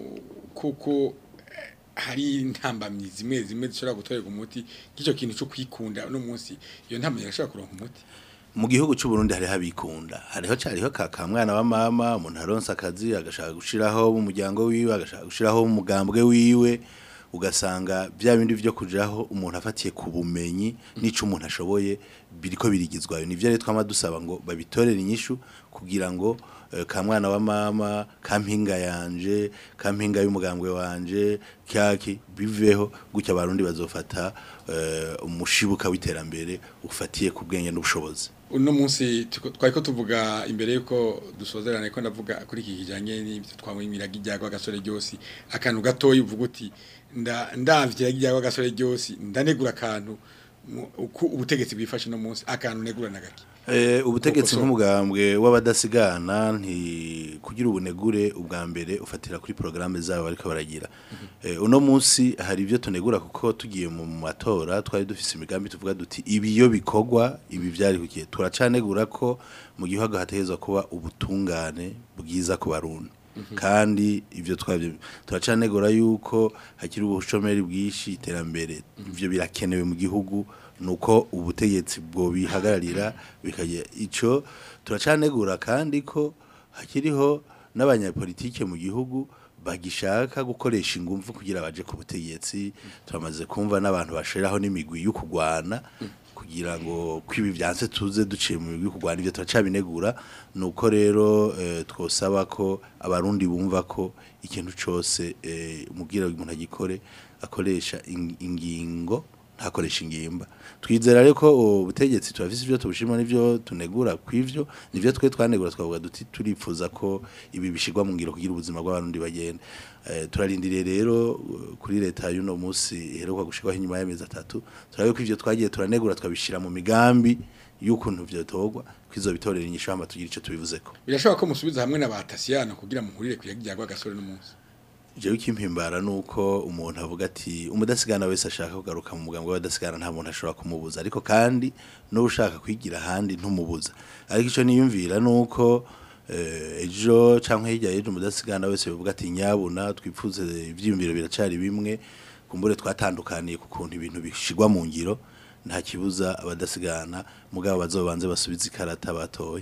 kuko eh, hari intambamyi zimwe zimwe zishobora gutorerwa umuti nk'icyo kintu cyo kwikunda uno munsi iyo ntambamyi irashobora kuronka umuti mu gihugu cy'u Burundi hariho abikunda hariho cariho kaka mwana wa mama umuntu aronsa akazi agashaka gushiraho umuryango wiwe agashaka gushiraho umugambwe wiwe ugasanga bya bindi byo kujaho umuntu afatiye ku bumenyi n'ico umuntu ashoboye biriko birigizwayo nivyo rero twama dusaba ngo babitorere inyishu kugira ngo eh, ka mwana wa mama ka mpinga yanje ka mpinga y'umugambwe wanje kyaki biveho gutya abarundi bazofata eh, umushibuka w'iterambere ufatiye ku bwenge n'ubushobozi uno munsi tuko- twariko tuvuga imbere yuko dusozerana ko ndavuga kuri iki kijanye n'ibyo twamwimiraga ijyago agasore ryose akantu gatoyi uvuga uti nda ndavye ijyago agasore ryose ndanegura akantu mu- uko ubutegetsi bwifashe no munsi akantu negura na gake Eh, ubutegetsi Koko so. nk'umugambwe w'abadasigana nti kugira ubunegure ubwa mbere ufatira kuri programme zabo bariko baragira eh, uno munsi hari ibyo tunegura kuko tugiye mu matora twari dufise imigambi tuvuga duti ibi iyo bikorwa ibi byari kukiye turacanegura ko mu gihugu hategezwa kuba ubutungane bwiza ku barundi kandi ibyo twabyo turacanegura yuko hakiri ubushomeri bwinshi iterambere ibyo birakenewe mu gihugu nuko ubutegetsi bwo bihagararira bikagira ico turacanegura kandi ko hakiriho n'abanyapolitike mu gihugu bagishaka gukoresha ingufu kugira baje ku butegetsi turamaze kumva n'abantu bashiraho n'imigwi yo kugwana kugira ngo kwibi byanse tuze duciye mu migwi yo kugwana ivyo turacabinegura nuko rero eh, twosaba ko abarundi bumva ko ikintu cose eh, umubwira umuntu agikore akoresha ing- ingingo ntakoresha ingimba twizera rero ko ubutegetsi turafise ibyo tubushima n'ibyo tunegura kw'ivyo nivyo twe twanegura twavuga duti turipfuza ko ibi bishirwa mu ngiro kugira ubuzima bw'abarundi bagende eh, turarindiriye rero uh, kuri leta y'uno munsi iheruka gushirwaho inyuma y'amezi atatu turabe ko ivyo twagiye turanegura twabishira mu migambi y'ukuntu vyotorwa kwizo bitorera inyishu hama tugira ico tubivuzeko birashobora ko musubiza hamwe na batasiyano kugira muhurire ku ijyago agasore no munsi jewe ikimpimbara nuko umuntu avuga ati umudasigana wese ashaka kugaruka mu mugambo w'abadasigana nta muntu ashobora kumubuza ariko kandi n'ushaka kwigira ahandi ntumubuza ariko ico niyumvira nuko eh, ejo canke hirya y'ejo umudasigana wese bivuga ati nyabuna twipfuze ivyiyumviro biracari bimwe kumbure twatandukaniye ku kuntu ibintu bishigwa mu ngiro nta kibuza abadasigana mugabo bazobanze basubize ikarata batoye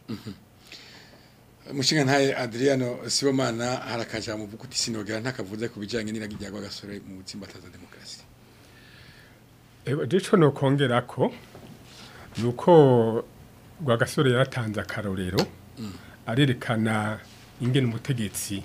umushinga ntaye Adriano Sibomana harakaja mu vuga uti sinogera ntakavuze ku bijanye n'iragijyago agasore mu butsimbataza demokrasi Dico no kongera ko nuko Rwagasore yaratanze akarorero arerekana ingene umutegetsi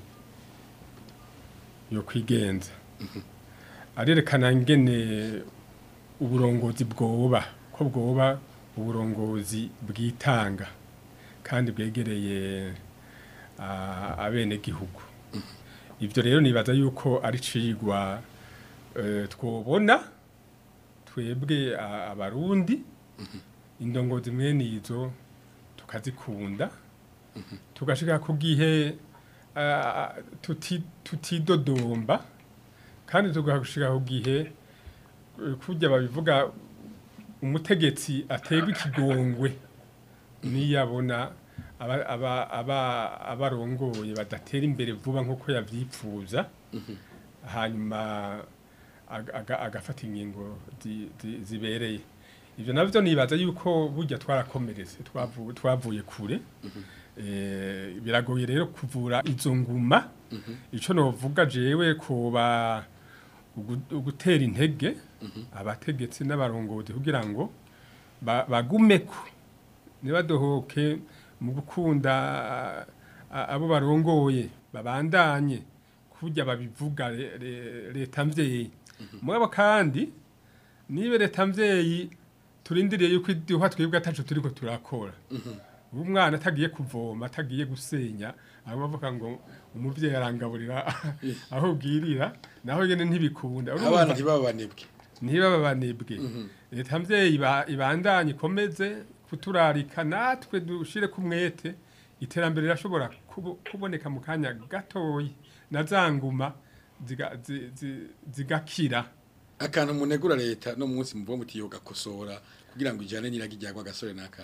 yo kwigenza arerekana ingene uburongozi bwoba ko bwoba uburongozi bwitanga kandi bwegereye ah, abenegihugu ivyo rero nibaza yuko ari cigwa eh, twobona twebwe a- abarundi indongozi mwene izo tukazikunda tugashika ku gihe ah, tuti- tutidodomba kandi tugashika ku gihe eh, kurya babivuga umutegetsi aterwa ikigongwe niyabona aba- aba- aba- abarongoye badatera imbere vuba nk'uko yavyipfuza hanyuma aga- aga- agafata ingingo zi- zi- zibereye ivyo navyo nibaza yuko burya twarakomeretse twavu- twavuye kure Eh, biragoye rero kuvura izo nguma ico novuga jewe kuba ugu- ugutera intege abategetsi n'abarongozi kugira ngo ba- bagumeko ntibadohoke mu gukunda a- abo barongoye babandanye kurya babivuga le- le- leta mvyeyi mugabo kandi nibe leta mvyeyi turindiriye yuko iduha twebwe ataco turiko turakora ubu umwana atagiye kuvoma atagiye gusenya aho bavuga ngo umuvyeyi arangaburira aho bwirira naho nyene ntibikunda abana Urumva- ntibabanebwe niba babanebwe leta mvyeyi iba- ibandanye ikomeze kuturarika natwe dushire ku mwete iterambere rirashobora kubo- kuboneka mu kanya gatoyi na za nguma ziga- zi- zi- zigakira akantu munegura leta no munsi muvuga muti yo gakosora kugira ngo ijane niragi ryagwa gasore naka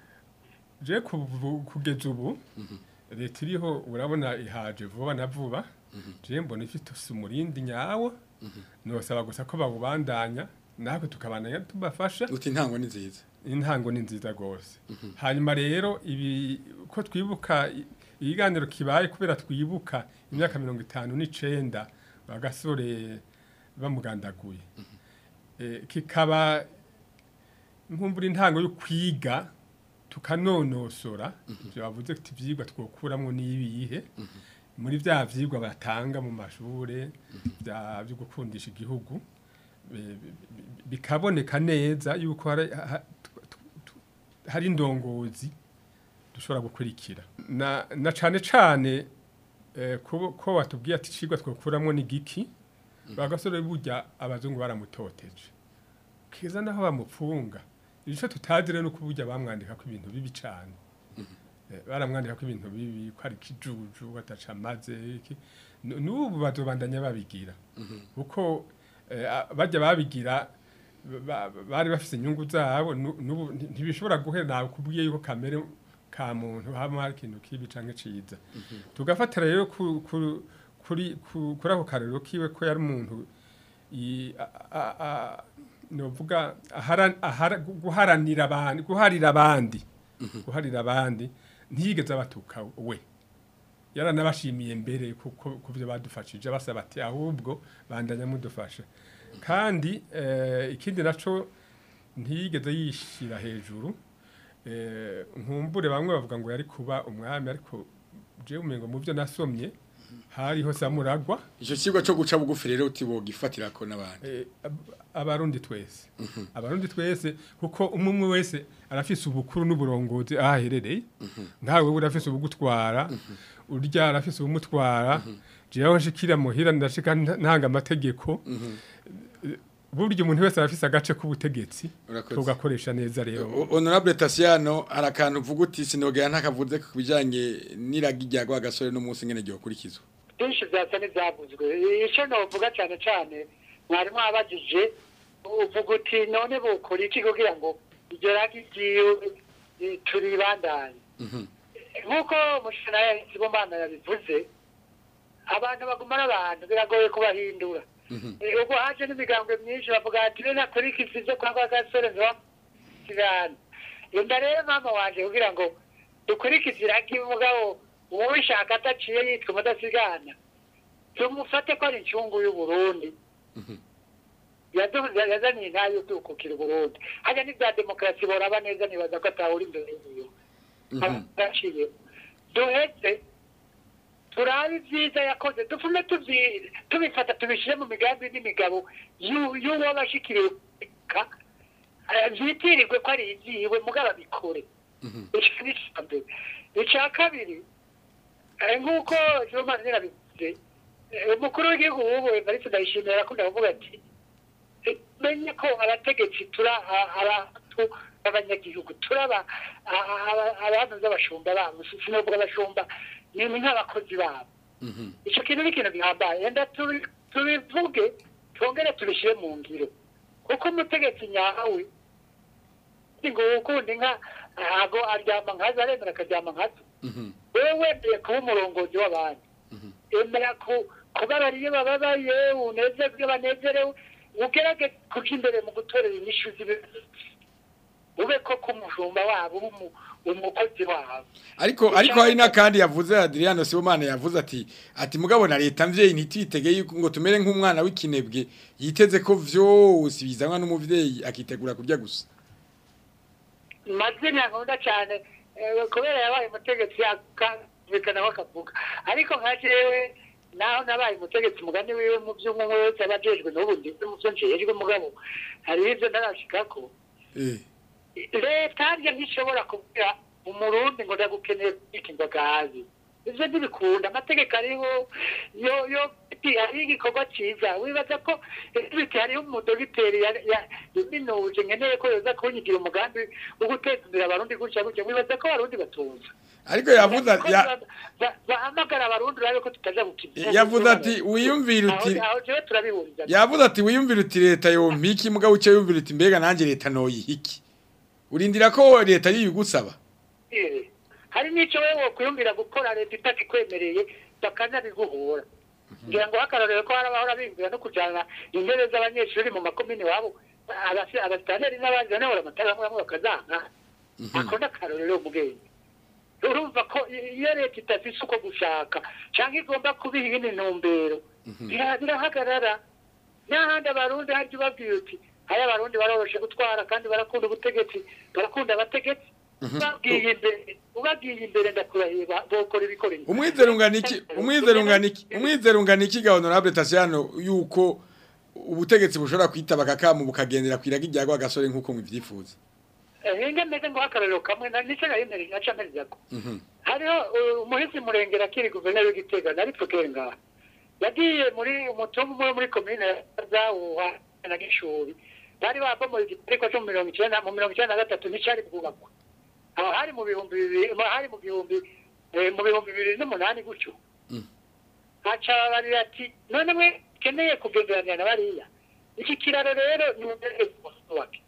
je kuvu- kugeza ubu leta iriho urabona ihaje vuba na vuba je mbona ifite umurindi nyawo nosaba gusa ko bawubandanya natwe tukabandanya tubafasha uti ntango ni nziza intango ni nziza rwose hanyuma rero ibi ko twibuka i- ikiganiro kibaye kubera twibuka imyaka mirongo itanu n'icenda agasore bamugandaguye Eh, kikaba nkumbura intango yo kwiga tukanonosora ibyo bavuze ati ibyigwa twokuramo n'ibihe muri bya byigwa batanga mu mashure bya byo gukundisha igihugu bi- bi- bi- bikaboneka neza yuko hari ha- tu- tu- tu- hari indongozi dushobora gukurikira na na cane cane eh, ko ko watubwiye ati cigwa twokuramo ni giki bagasore burya abazungu baramutoteje kiza naho bamupfunga ico tutazire no kuburya bamwandika ko ibintu bibi cane Eh, baramwandika ko ibintu bibi ko ari kijuju ataca maze iki Nu- n'ubu bazobandanya babigira kuko eh, a- bajya babigira ba- ba- bari bafise inyungu zabo nu- n'ubu nti- ntibishobora guhera nawe kubwiye yuko kamere ka muntu haba hari ikintu kibi canke ciza tugafatira rero ku- ku- kuri ku- kuri ako karero kiwe ko yari umuntu i- a- a- a- novuga ahara- ahara- guharanira abandi guharira abandi guharira abandi ntiyigeze abatuka we yaranabashimiye mbere kuko kubyo badufashije basaba ati ahubwo bandanya mudufasha kandi eh, ikindi naco ntiyigeze yishira hejuru eh, nkumbure bamwe bavuga ngo yari kuba umwami ariko je umengo mu byo nasomye hariho samuragwa ico kigwa cyo guca bugufi rero uti bogifatirako n'abandi eh, ab- abarundi twese abarundi twese kuko umwe umwe wese arafise ubukuru n'uburongozi aho aherereye nkawe urafise ubugutwara urya arafise ubumutwara jewe nshikira muhira ndashika nta- ntanga amategeko Eh, burya umuntu wese arafise agace k'ubutegetsi Urakoze. tugakoresha neza rero O- honorable Tasiano hari akantu uvuga uti sinogera ntakavuze ku bijanye n'iragi ryagwa gasore no munsi ngene ryokurikizwa byinshi byasa n'ibyavuzwe icyo novuga cyane cyane mwarimu wabajije uvuga uti none bukora iki kugira ngo iryo ragi ryiwe eh, turibandanye nk'uko umushana Sibomana yabivuze abantu bagumana abantu biragoye kubahindura Eh, ubwo haje n'imigambwe myinshi bavuga ati rero nakurikiza ibyo kwa kwa gasore ntibasigana inda rero mama wanje kugira ngo dukurikize iragi mugabo uwishaka ataciye yitwa umudasigana tumufate ko ari incungu y'uburundi Yadu- yazaniye intayo dukukira uburundi hajya n'ibya demokarasi boraba neza nibaza ko atahura imbere y'iyo aciye duheze turabe ibyiza yakoze dufume tubyi- tubifata tubishyire mu migambi n'imigabo y'u- y'uwo bashikiriwe ka byitirirwe ko ari ibyiwe mugabo abikore icyo ni icya mbere icya kabiri eh, nk'uko jomani yarabivuze eh, umukuru w'igihugu w'ubu evariste ndayishimira arakunda kuvuga ati eh, menye ko abategetsi turi abantu b'abanyagihugu turaba abantu z'abashumba babo sinovuga abashumba ni nk'abakozi babo icyo kintu ni ikintu gihambaye enda tubi- tubivuge twongere tubishyire mu ngiro kuko umutegetsi nyawe ngo ukunda inka ntabwo aryama nkazo aremera akaryama nkazo wewe wemeye kuba umurongozi w'abandi emera ku- kubabara iyo bababaye unezerwe iyo banezerewe ugerageze kuja imbere mu gutorera inyishu z'ibibazo ube ko k'umushumba wabo ube umu- umukozi wabo ariko ariko hari n'akandi yavuze Adriano Sibomana yavuze ati ati mugabo na leta mvyeyi ntitwitege yuko ngo tumere nk'umwana w'ikinebwe yiteze ko vyose bizanwa n'umuvyeyi akitegura kurya gusa mazina nkunda cyane eh, kubera yabaye umutegetsi bakumvikana bakavuga ariko nka jewe naho nabaye umutegetsi mugani wiwe mu by'umwe wese aba ajejwe n'ubu ndetse mu byo njejwe mugabo hariho ibyo ntarashikako eh leta harya ntishobora kubwira umurundi ngo ndagukeneye kubika inzoga hasi ivyo ntibikunda amategeko ariho yo yo iti hariho igikorwa ciza wibaza ko biti hariho umudogiteri ya- ya- yaminuje nkeneye ko yoza kunyigira umugambi wo guteza imbere abarundi gutya gutya wibaza ko abarundi batuza ariko yavuze Ko ya- ba- ba- bahamagara abarundi urabe ko tutaja gukina yavuze ati wiyumvire uti aho jewe turabihuriza yavuze ati wiyumvire uti leta yompiki mugabo uce yumvire uti mbega nanjye leta noyihiki urindira ko leta yibigusaba Eh, hari n'icyo wowe wokwiyumvira gukora leta itakikwemereye bakanabiguhura ngira ngo hakarorero ko harabahora biyumvira no kujana intebe z'abanyeshuri mu makomini wabo abasi- abasitaneri n'abandi banebora amatara amwe amwe bakazanga ako ni akarorero mugenge urumva ko i- iyo leta idafise uko gushaka cyangwa igomba kubiha iyindi ntumbero bira- birahagarara n'ahandi abarundi harya ubabwiye uti hari abarundi baroroshe gutwara kandi barakunda ubutegetsi barakunda abategetsi ubabwiye imbere ubabwiye imbere ndakurahiye ba- bokora ibikoreye umwizero ungana iki umwizero ungana iki umwizero ungana iki ga honorable Tasiano yuko ubutegetsi bushobora kwitaba kakamu bukagendera kwiraga ijyago agasore nkuko mwivyifuza hinga meze ngo akarorero kamwe na nico nayemere naca mperizako hariho uh, umuhisi murengera akiri guverineri w'igitega nari pfukere ngaha yagiye muri umutumwa umwe muri komine zawuha na gishuri bari babomoye igitariko cyo mu mirongo icyenda mu mirongo icyenda na gatatu nticari bwubakwa aho hari mu bihumbi bibiri mu- hari mu bihumbi eh, mu bihumbi bibiri n'umunani gutyo haca barira ati none mwe keneye kugenderanira na bariya iki kiraro rero ni umudereze wake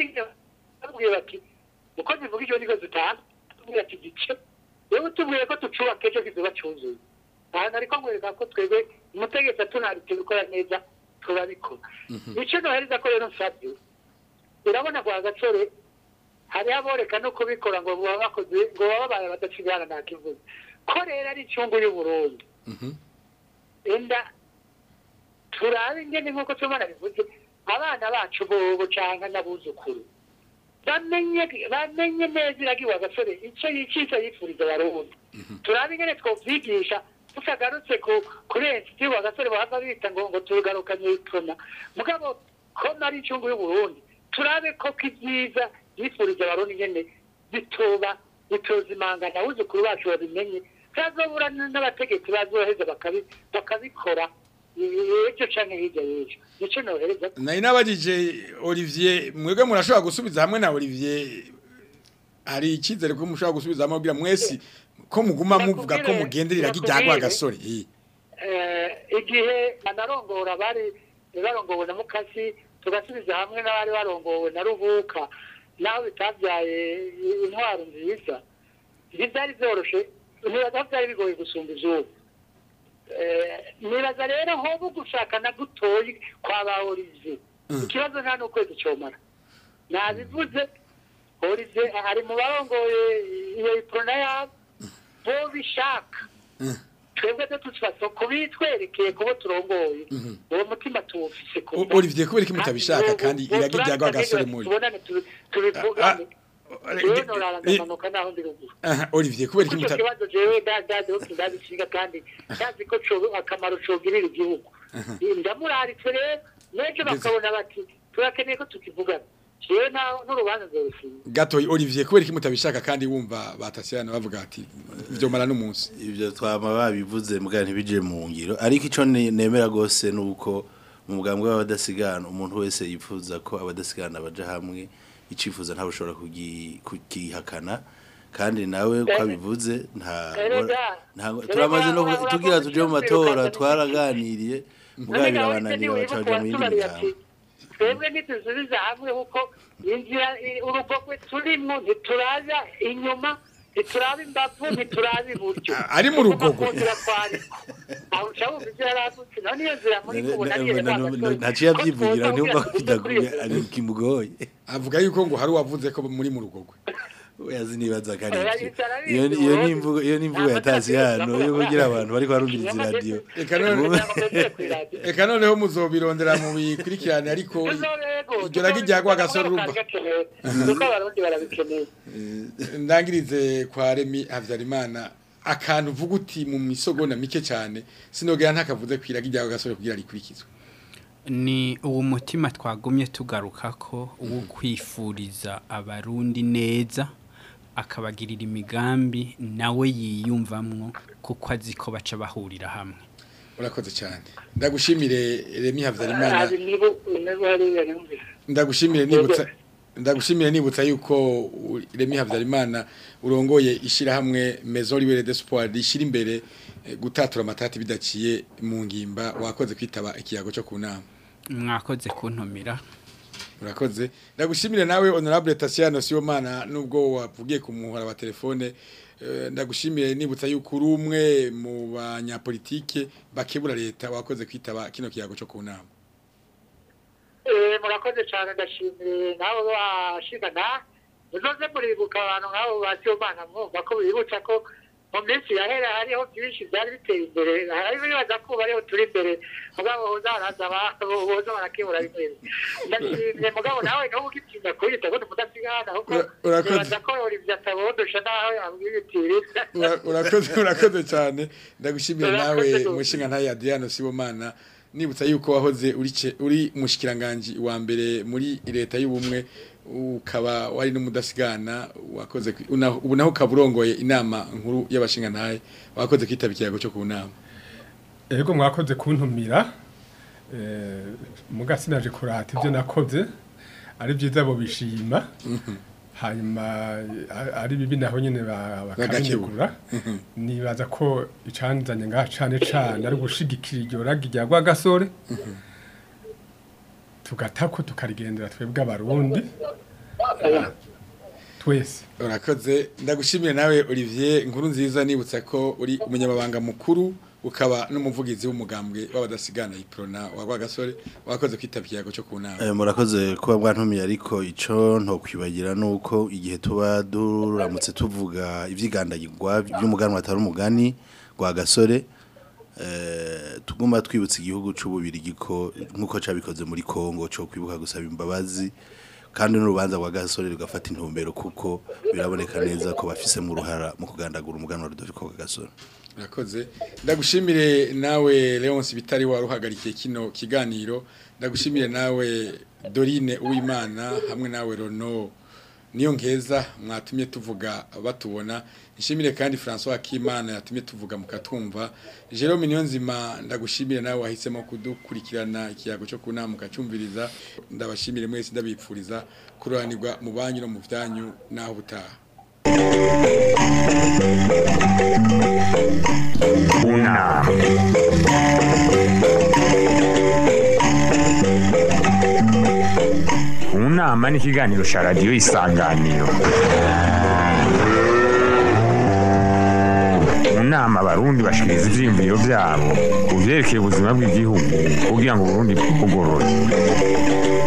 babwiye bati uko zivuga icyo niko zitanga tubwira ati gice yewe tubwiye ko tucubaka ejo kizoba cyuzuye ahantu ariko nkwereka ko twebwe umutegetsi atunarite gukora neza turabikora icyo nohereza ko rero nsabye urabona kwa gacore hariho aboreka no kubikora ngo baba bakoze ngo baba babaye badacigana nta kivuze ko rero ari icyungu y'uburundi enda turabe ingene nk'uko tubona bivuze abana bacu bobo canke n'abuzukuru bamenye bamenye neza iragiwe agasore icyo yicisha yifuriza abarundi turabe ingene twovyigisha tutagarutse ku kurenza ivyo agasore bahava bita ngo ngo tugarukanye ikona mugabo ko nari incungu y'uburundi turabe ko kivyiza yifuriza abarundi ingene bitoba bitozimangana abuzukuru bacu babimenye bazobura n'abategetsi bazoheza bakabi- bakabikora ejo canke hirya y'ejo nico nohereza nari nabajije Olivier mwebwe murashobora gusubiza hamwe na Olivier hari icyizere ko mushobora gusubiza hamwe kugira mwesi ko muguma muvuga ko Nakubwire- mugenderera ijyago nakubwire. agasore eh. Eh, igihe banarongora bari barongowe na mukasi tugasubiza hamwe n'abari barongowe na rubuka naho bitabyaye intwaro nziza ntibyari byoroshe nibaza ko byari bigoye gusumba izuba Eh, nibaza rero hoba gushaka na gutoyi kwa ba olivier ikibazo nta n'ukwezi comara nabivuze olivier ari mu barongoye iyo iprona yabo bo bishaka twebwe byo tutfaso kubitwerekeye kubo turongoye uwo mutima tuwufise ku O- Olivier kubera iki mutabishaka kandi iraga ijyago agasore muri tubonane tu- tubivugane Ah, jewe eh, norara eh, ndamanuka naho ndi ruguru aha, Olivier kubera iki icyo mutabishaka kibazo jewe ndazi ko ndabishinga kandi ndazi ko co- akamaro cogirira igihugu ndamuraritse rero n'ejo bakabona bati turakeneye ko tukivugana jewe naho n'urubanza nzorushinga gato Olivier kubera iki mutabishaka kandi wumva batasiyana bavuga ati vyomara n'umunsi ibyo twaba babivuze mbwa ntibije mu ngiro ariko icyo ne- nemera rwose ni uko mu mugambwe w'abadasigana umuntu wese yifuza ko abadasigana baja hamwe icifuza ntabwo ushobora kugi- kukihakana kandi nawe ko abivuze nta Erega, nta- erega turamaze no ura- tugira tuje mu matora urakoze twaraganiriye mbwa birabananira bacaja mu yindi miryango twebwe ntitusubiza hamwe kuko inzira i- urugogwe turimwo ntituraza inyuma ntituraba imbavu ntituraba iburyo A- ari mu rugogwe. Tuguma ku nzira twariko. aho uca wumva ivyo yaravutse none iyo nzira muri kubona ntaciye abyivugira ntiyumva ko bidaguye ari kimugoye avuga yuko ngo hari uwavuze ko muri mu rugogwe Oyazi nibaza kari Oya, iki. yicara ari Iyo ibyo, iyo ubundi. nimvugo iyo nimvugo Nta yatasi matati hano yose yo avuga kugira ko- abantu bari barumviriza Inyama radio. ndetse- Eka none- Mu- Eka noneho muzobirondera mu bikurikirane ariko iryo ragi ijyago agasore urumva kuko abarundi barabikeneye ndangirize kwa Remi Havyarimana akantu uvuga uti mu misogona mike cyane sinogera ntakavuze kwira kijya gasore kugira rikurikizwe ni uwo mutima twagumye tugaruka ko uwo kwifuriza abarundi neza akabagirira imigambi nawe yiyumvamwo kuko azi ko baca bahurira hamwe urakoze cyane ndagushimire Remy Havyarimana hari nibo nibo hariya numvise ndagushimire nibutsa ndagushimire nibutsa yuko u- Remy Havyarimana urongoye ishirahamwe Maison Libre d'Espoir rishira imbere eh, gutatura amatati bidaciye mu ngimba wakoze kwitaba ikiyago cyo kunama mwakoze kuntumira urakoze ndagushimire nawe honorable Tatiana Sibomana nubwo wavugiye ku muhora wa telefone eh, ndagushimire nibutsa yuko uri umwe mu banyapolitike bakebura leta wakoze kwitaba kino kiyago cyo kunama Eh, murakoze cyane ndashimiye nabo bashigana muzoze muribuka abantu nk'abo basiyomana mwumva ko bibutsa ko mu minsi yahera hariho byinshi byari biteye imbere hari bibaza ko bariho turi imbere mugabo uzaraza boza barakebura bimwe ndashimye mugabo nawe n'ubu ugitinya kuyita ko mudasigana ahubwo Ura- urakoze. nibaza ko ibyo atabondosha nawe abwira itiriza Ura- urakoze urakoze cyane ndagushimiye nawe Urakoze rwose. mushinga ntaye Adriano Sibomana nibutsa yuko wahoze uri ce- uri mushikiranganje wa mbere muri leta y'ubumwe ukaba wari n'umudasigana wakoze kwi- una- ubu naho kaburongoye inama nkuru y'abashinga ntaye wakoze kwitaba ikiyago cyo ku nama ego mwakoze kuntumira eh, muga sinaje kurata ibyo nakoze ari byiza bo bishima hanyuma a- ari bibi naho nyine ba- bakabinegura nibaza ko icanzanye ngaha cane cane ari gushigikira iryo ragi rya rwagasore tugatako tukarigendera twebwe abarundi twese urakoze ndagushimiye nawe Olivier inkuru nziza nibutsa ko uri umunyamabanga mukuru ukaba n'umuvugizi w'umugambwe w'abadasigana iprona wa Rwagasore wakoze kwitaba ikiyago cyo ku nama Eh, murakoze kuba bwantumiye ariko ico ntokwibagira nuko igihe tuba duramutse tuvuga ivyigandagirwa by'umuganwa atari umugani gwa gasore eh tuguma twibutsa igihugu c'ububirigi ko nkuko cabikoze muri Kongo cyo kwibuka gusaba imbabazi kandi n'urubanza rwa gasore rugafata intumbero kuko biraboneka neza ko bafise mu ruhara mu kugandagura umuganwa Rudoviko gwa gasore Urakoze ndagushimire nawe Leonce Bitari waruhagarikiye kino kiganiro ndagushimire nawe Dorine Uwimana hamwe nawe Rono niyo nkeza mwatumye tuvuga batubona nshimire kandi François Akimana yatumye tuvuga mukatumva Jerome Niyonzima ndagushimire nawe wahisemo kudukurikirana ikiyago cyo kunama mukacumviriza ndabashimire mwese ndabipfuriza kuranirwa mu banyu no mu byanyu naho butaha kunama kunama ni ikiganiro cya radiyo isanganiro mu nama abarundi bashikiriza ivyiyumviro vyabo ku vyerekeye ubuzima bw'igihugu kugira ngo uburundi bugorore